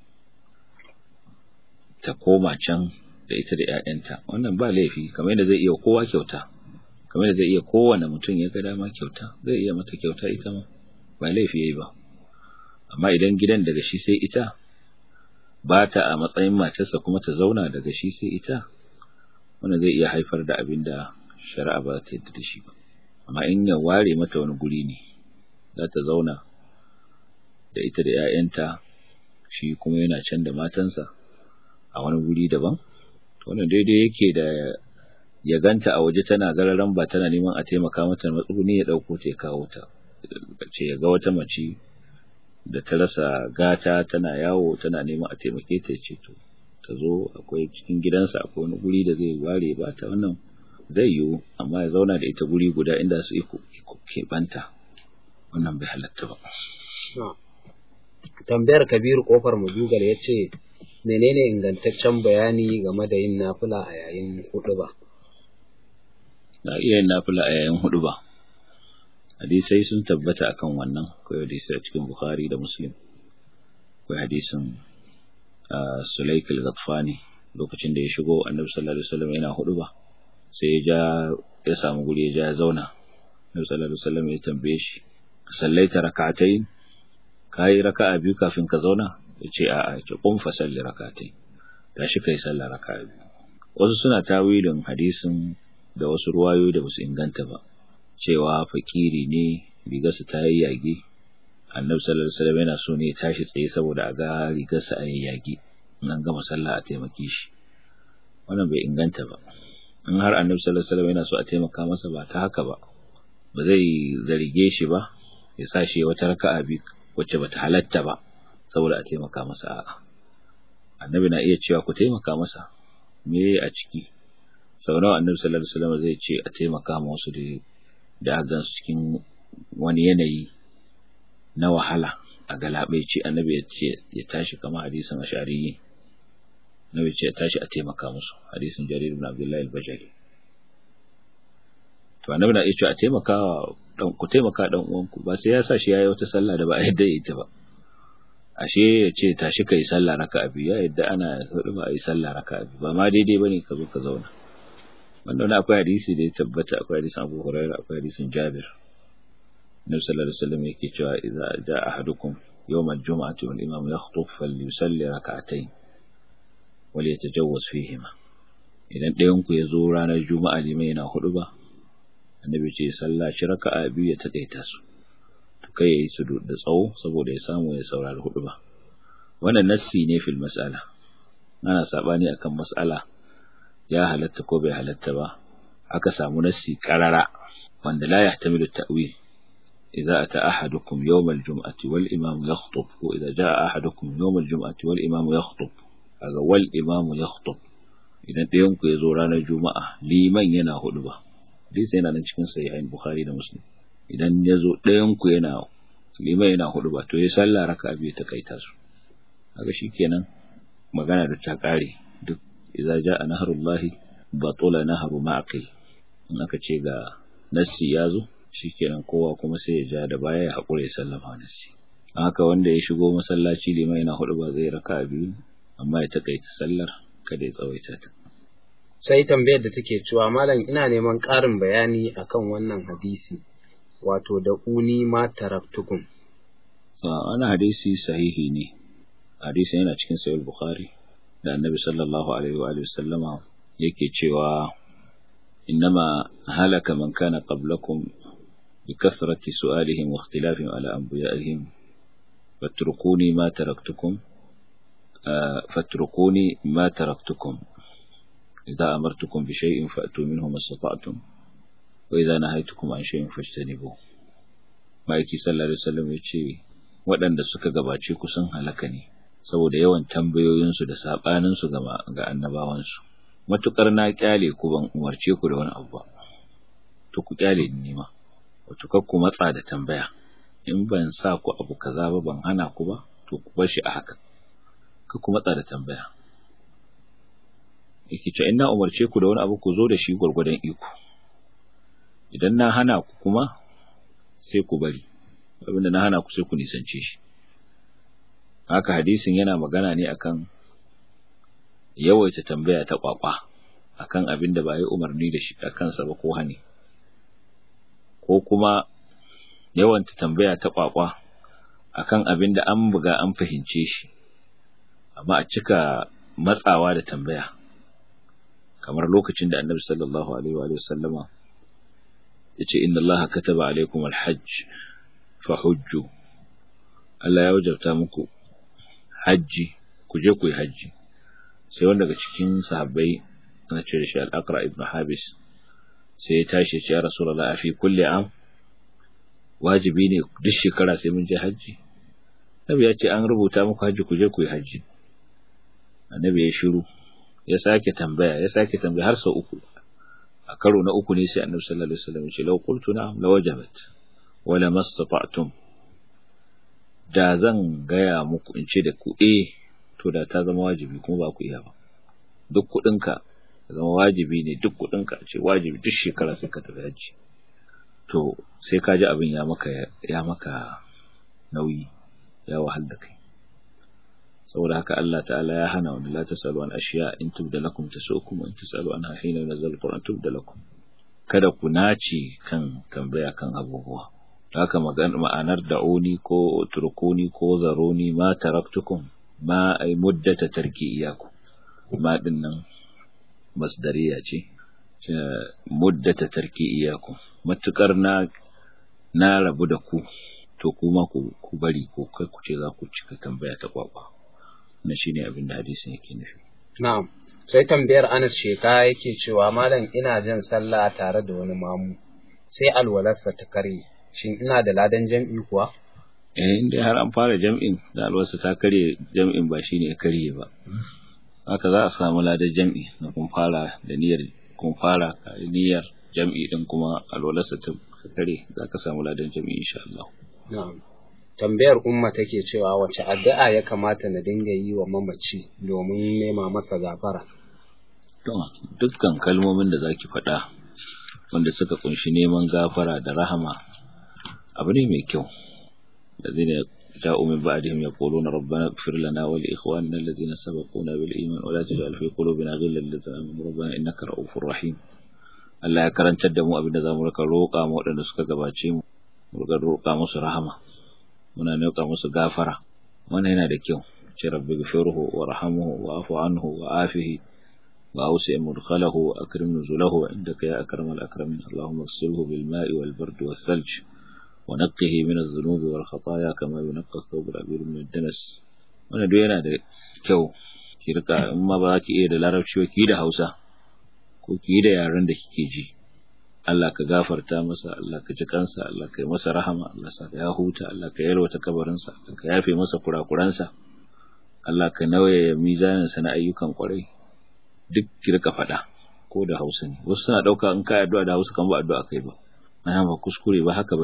ta koma can da ita da ‘ya'yanta wannan ba laifi kamar yadda zai iya kowa kyauta kamar yadda zai iya kowane mutum ya ga dama kyauta zai iya mata kyauta ita ma ba laifi ya yi ba amma idan gidan daga shi sai ita ba ta a matsayin matarsa kuma ta zauna daga shi sai ita wannan zai iya haifar da abin da shari'a ba ta yadda da shi ba amma in ya ware mata wani guri ne za ta zauna da ita da ‘ya'yanta shi kuma yana can da matansa a wani guri daban wannan daidai yake da ya ganta a waje tana gararan ba tana neman a taimaka mata matsuguni ya ɗauko ta ya kawo ta ce ya ga wata mace da ta rasa gata tana yawo tana neman a taimake ta ce to ta zo akwai cikin gidansa akwai wani guri da zai ware ba ta wannan zai yiwu amma ya zauna da ita guri guda inda su iko keɓanta wannan bai halatta ba. Tambayar Kabiru kofar Majugal ya ce, menene ingantaccen bayani game da yin nafila a yayin hudu ba? Na iya yin nafila a yayin hudu ba. Hadisai sun tabbata akan wannan, akwai hadisai a cikin Bukhari da Muslim. Akwai hadisin Sulaik al-Ghatfani lokacin da ya shigo Annabi sallallahu alaihi wasallam yana hudu ba. Sai ya ja ya samu guri ya ja ya zauna. Annabi sallallahu alaihi wasallam ya tambaye shi, "Sallaita rak'atayn?" Kai raka'a biyu kafin ka zauna? Ya ce a'a, ki qum fa salli rak'atayn. Tashi kai sallar raka'a biyu. Wasu suna tawilin hadisin da wasu ruwayoyi da basu inganta ba. Cewa fakiri ne rigarsa ta yayyage. Annabi sallallahu alaihi wasallam yana so ne ya tashi tsaye saboda a ga rigarsa a yayyage. In an gama sallah a taimake shi. Wannan bai inganta ba. In har Annabi sallallahu alaihi wasallam yana so a taimaka masa ba ta haka ba. ba zai zarge shi ba ya sa shi wata raka'a bi wacce bata halatta ba saboda a taimaka masa a'a annabi na iya cewa ku taimaka masa me a ciki sau nawa annabi sallallahu alaihi wasallam zai ce a taimaka ma wasu da da gan su cikin wani yanayi na wahala a galabaici annabi ya ce ya tashi kamar hadisin ashari annabi ce ya tashi a taimaka musu hadisin jarir ibn abdullahi al-bajali to annabi na iya cewa a taimaka dan ku taimaka dan uwanku ba sai ya sa shi yayi wata sallah da ba a yadda ita ba ashe ya ce tashi kai sallah raka'a biyu ya yadda ana hudu ba yi sallah raka'a biyu ba ma daidai bane ka zo ka zauna wannan akwai hadisi da ya tabbata akwai hadisin Abu Hurairah akwai hadisin Jabir Nabi sallallahu alaihi wasallam yake cewa idza jaa ahadukum yawm al-jum'ati wal imam yakhutub falyusalli rak'atayn wal yatajawwaz fihima idan ɗayan ku ya zo ranar juma'a limai yana hudu ba annabi ce sallah shi raka'a biyu ya takaita su to kai yayi su da tsawo saboda ya samu ya saurari hudu ba wannan nassi ne fil mas'ala ana sabani akan mas'ala ya halatta ko bai halatta ba aka samu nassi qarara wanda la yahtamilu ta'wil idza ata ahadukum yawm al-jum'ati wal imam yakhutub ko idza jaa ahadukum yawm al-jum'ati wal imam yakhutub kaga wal imam yakhutub idan ɗayan ku ya zo ranar juma'a liman yana hudu ba hadisi yana nan cikin sahihain bukhari da muslim idan ya zo ɗayan ku yana liman yana hudu ba to ya sallah raka biyu ta kaita su kaga shikenan magana da ta kare duk idza jaa nahrullahi batula nahru ma'qil in aka ce ga nassi ya zo shikenan kowa kuma sai ya ja da baya ya hakure sallama nassi haka wanda ya shigo masallaci liman yana hudu ba zai raka biyu amma ya takaita sallar kada ya tsawaita ta sai tambayar da take cewa malam ina neman ƙarin bayani akan wannan hadisi wato da uni ma taraktukum wani hadisi sahihi ne hadisi yana cikin sahih bukhari da annabi sallallahu alaihi wa sallama yake cewa innama halaka man kana qablakum بكثرة سؤالهم واختلافهم على أنبيائهم فاتركوني ما تركتكم فاتركوني ما تركتكم إذا أمرتكم بشيء فأتوا منه ما استطعتم وإذا نهيتكم عن شيء فاجتنبوه ما يكي صلى الله عليه وسلم يتشي waɗanda suka gabace ku sun halaka ne saboda yawan tambayoyinsu da saɓaninsu ga annabawansu matuƙar na ƙyale ku ban umarce ku da wani abu ba to ku ƙyale ni ma wato kar ku matsa da tambaya in ban sa ku abu kaza ba ban hana ku ba to ku bar shi a haka kar ku matsa da tambaya yake cewa in na umarce ku da wani abu ku zo da shi gwargwadon iko idan na hana ku kuma sai ku bari abinda na hana ku sai ku nisance shi haka hadisin yana magana ne akan yawaita tambaya ta kwakwa akan abin da ba yi umarni da shi a kansa ba ko hani ko kuma yawanta tambaya ta kwakwa akan abin da an buga an fahimce shi amma a cika matsawa da tambaya kamar lokacin da annabi sallallahu alaihi wa sallama ya ce inna allaha kataba alaikum alhajj fa hujju Allah ya wajabta muku hajji ku je ku yi hajji sai wanda daga cikin sahabbai ana ce da shi al-aqra ibn habis sai ya tashi ya rasulullah a fi kulli am wajibi ne duk shekara sai mun je hajji nabi ya ce an rubuta muku hajji ku je ku yi hajji annabi ya shiru ya sake tambaya ya sake tambaya har sau uku a karo na uku ne sai annabi sallallahu alaihi wasallam ya ce law qultu na'am la wajabat wa la mastata'tum da zan gaya muku in ce da ku eh to da ta zama wajibi kuma ba ku iya ba duk kuɗinka zama wajibi ne duk kuɗinka ce wajibi duk shekara sai ka tafi hajji to sai ka ji abin ya maka ya maka nauyi ya wahal da kai saboda haka Allah ta'ala ya hana wani la tasalu an ashiya in tubda lakum tasukum wa in tasalu anha hina yunzal alquran tubda lakum kada ku nace kan tambaya kan abubuwa haka magana ma'anar da'uni ko turkuni ko zaruni ma taraktukum ma ay muddata tarki iyaku ma dinnan masdariya ce muddata tarki iyaku matukar na na rabu da ku to kuma ku ku bari ko kai ku ce za ku cika tambaya ta kwakwa na shine abin da hadisin yake nufi na'am sai tambayar Anas sheka yake cewa malam ina jin sallah tare da wani mamu sai alwalarsa ta kare shin ina da ladan jam'i kuwa eh inda har an fara jam'in da alwalarsa ta kare jam'in ba shine ya kare ba haka za a samu ladan jam'i na kun fara da niyyar kun fara niyyar jam'i din kuma alwalarsa ta kare za ka samu ladan jam'i insha Allah na'am tambayar umma take cewa wace addu'a ya kamata na dinga yi wa mamaci domin nema masa gafara dukkan kalmomin da zaki faɗa wanda suka kunshi neman gafara da rahama abu ne mai kyau da zai جاءوا من بعدهم يقولون ربنا اغفر لنا ولإخواننا الذين سبقونا بالإيمان ولا تجعل في قلوبنا غلا للذين آمنوا ربنا إنك رؤوف رحيم Allah ya karantar da mu abin da za mu rika roƙa mu waɗanda suka gabace mu mu rika roƙa musu rahama muna roƙa musu gafara wannan yana da kyau ce rabbi ghfirhu warhamhu wa'fu anhu wa'afihi وأوسع مدخله وأكرم نزله عندك يا أكرم الأكرمين اللهم اغسله بالماء والبرد والثلج ونقه من الذنوب والخطايا كما ينقى الثوب الأبيض من الدنس wannan duk yana da kyau ki rika in ma ba ki iya da larabci ba ki da Hausa ko ki da yaren da kike ji Allah ka gafarta masa Allah ka ji kansa Allah ka yi masa rahama Allah sa ya huta Allah ka yalwata kabarinsa Allah ka yafe masa kurakuransa Allah ka nauye mizanin sa na ayyukan kwarai duk ki rika faɗa ko da Hausa ne wasu suna ɗauka in ka addu'a da Hausa kan ba addu'a kai ba ana ba kuskure ba haka bane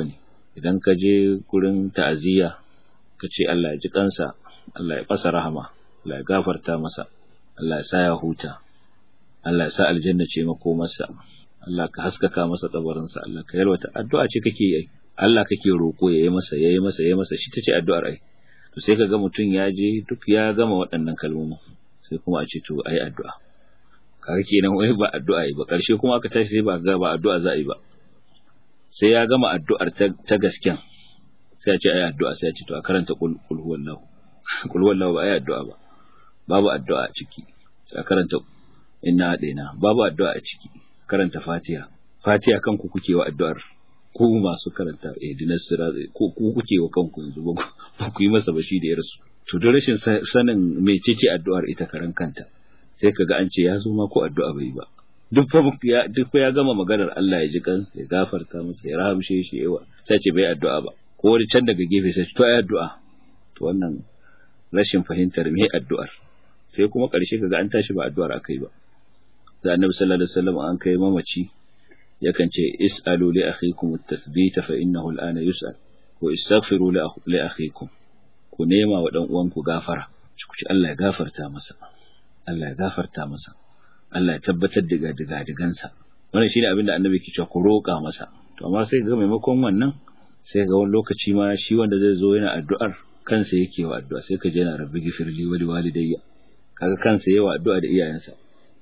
idan ka je gurin ta'aziyya ka ce Allah ya ji kansa Allah ya fasa rahama Allah ya gafarta masa Allah ya sa ya huta Allah ya sa aljanna ce makomarsa Allah ka haskaka masa kabarinsa Allah ka yalwata addu'a ce kake yi Allah kake roko yayi masa yayi masa yayi masa shi tace addu'ar ai to sai kaga mutum ya je duk ya gama waɗannan kalmomin sai kuma a ce to ai addu'a kaga kenan wai ba addu'a yi ba karshe kuma aka tashi sai ba ga ba addu'a za a yi ba sai ya gama addu'ar ta, ta gasken sai a ce ai addu'a sai a ce to a karanta kul kul huwallahu kul huwallahu ba ai addu'a ba babu addu'a a ciki sai a karanta inna daina babu addu'a a ciki karanta fatiha fatiha kanku kuke wa addu'ar ku masu karanta ihdinas sirat ku ku kuke wa kanku yanzu ba ku yi masa bashi da yarsu to da rashin sanin mecece addu'ar ita karan kanta sai kaga an ce ya zo ma ko addu'a bai ba duk fa ya duk fa ya gama maganar Allah ya ji kan ya gafarta masa ya rahamshe shi yawa sai ce bai addu'a ba ko wani can daga gefe sai to ai addu'a to wannan rashin fahimtar me addu'ar sai kuma karshe kaga an tashi ba addu'ar akai ba da annabi sallallahu alaihi wasallam an kai mamaci yakan ce is'alu li akhikum at-tathbit fa innahu al-ana yus'al wa istaghfiru li akhikum ku nema wa dan uwanku gafara ku ci Allah ya gafarta masa Allah ya gafarta masa Allah ya tabbatar da digadigansa wannan shine abin da annabi ke cewa ku roƙa masa to amma sai ga maimakon wannan sai ga wani lokaci ma shi wanda zai zo yana addu'ar kansa yake wa addu'a sai ka je yana rabbi gifirli wa liwalidayya kaga kansa yayi wa addu'a da iyayensa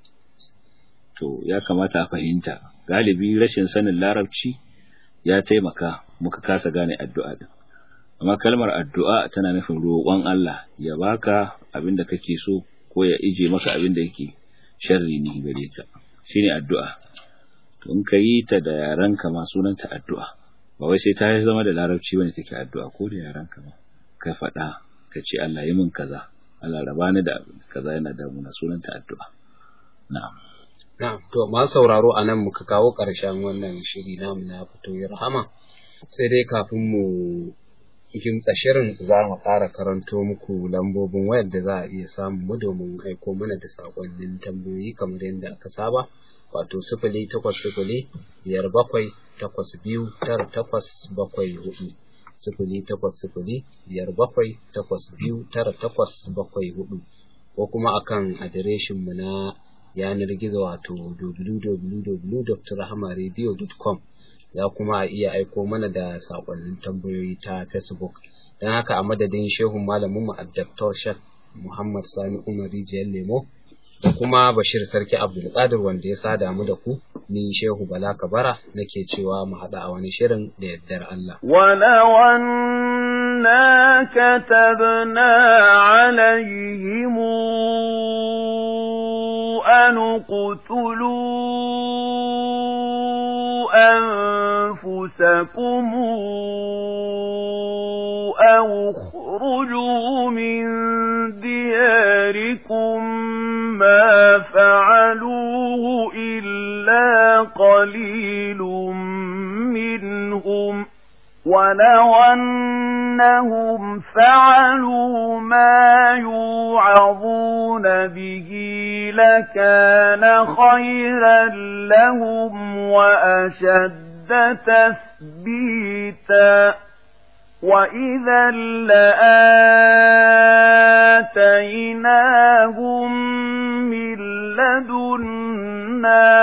to ya kamata a fahimta galibi rashin sanin larabci ya taimaka muka kasa gane addu'a din amma kalmar addu'a tana nufin roƙon Allah ya baka abin da kake so ko ya ije maka abin da yake sharri ne gare ka shine addu'a to in ka yi ta da yarenka ma sunanta addu'a ba wai sai ta zama da larabci bane take addu'a ko da yarenka ma ka faɗa ka ce Allah yi min kaza Allah raba ni da kaza yana damuna sunanta addu'a na'am Na'am, to ma sauraro a nan muka kawo ƙarshen wannan shiri namu na fito ya rahama. Sai dai kafin mu kimtsa shirin za mu ƙara karanto muku lambobin wayar da za a iya samun mu domin aiko mana da saƙonnin tambayoyi kamar yadda aka saba. Wato sifili takwas sifili biyar bakwai takwas biyu tara takwas bakwai hudu. Sifili takwas sifili biyar bakwai takwas biyu tara takwas bakwai hudu. Ko kuma akan adireshin mu na yanar gizo wato www.rahamaradio.com za kuma a iya aiko mana da sakonnin tambayoyi ta facebook don haka a madadin shehun malamin mu Dr. Shek Muhammad Sani Umar Rijiyar Lemo da kuma Bashir Sarki Abdulkadir wanda ya sada mu da ku ni Shehu Bala Kabara nake cewa mu haɗa a wani shirin da yardar Allah. أنا كتبنا عليهم أن اقتلوا أنفسكم أو اخرجوا من دياركم ما فعلوه إلا قليل منهم ولو أنهم فعلوا ما يوعظون به لكان خيرا لهم وأشد تثبيتا وإذا لآتيناهم من لدنا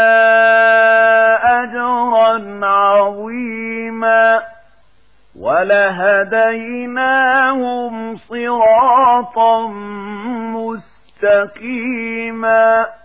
أجرا عظيما ولهديناهم صراطا مستقيما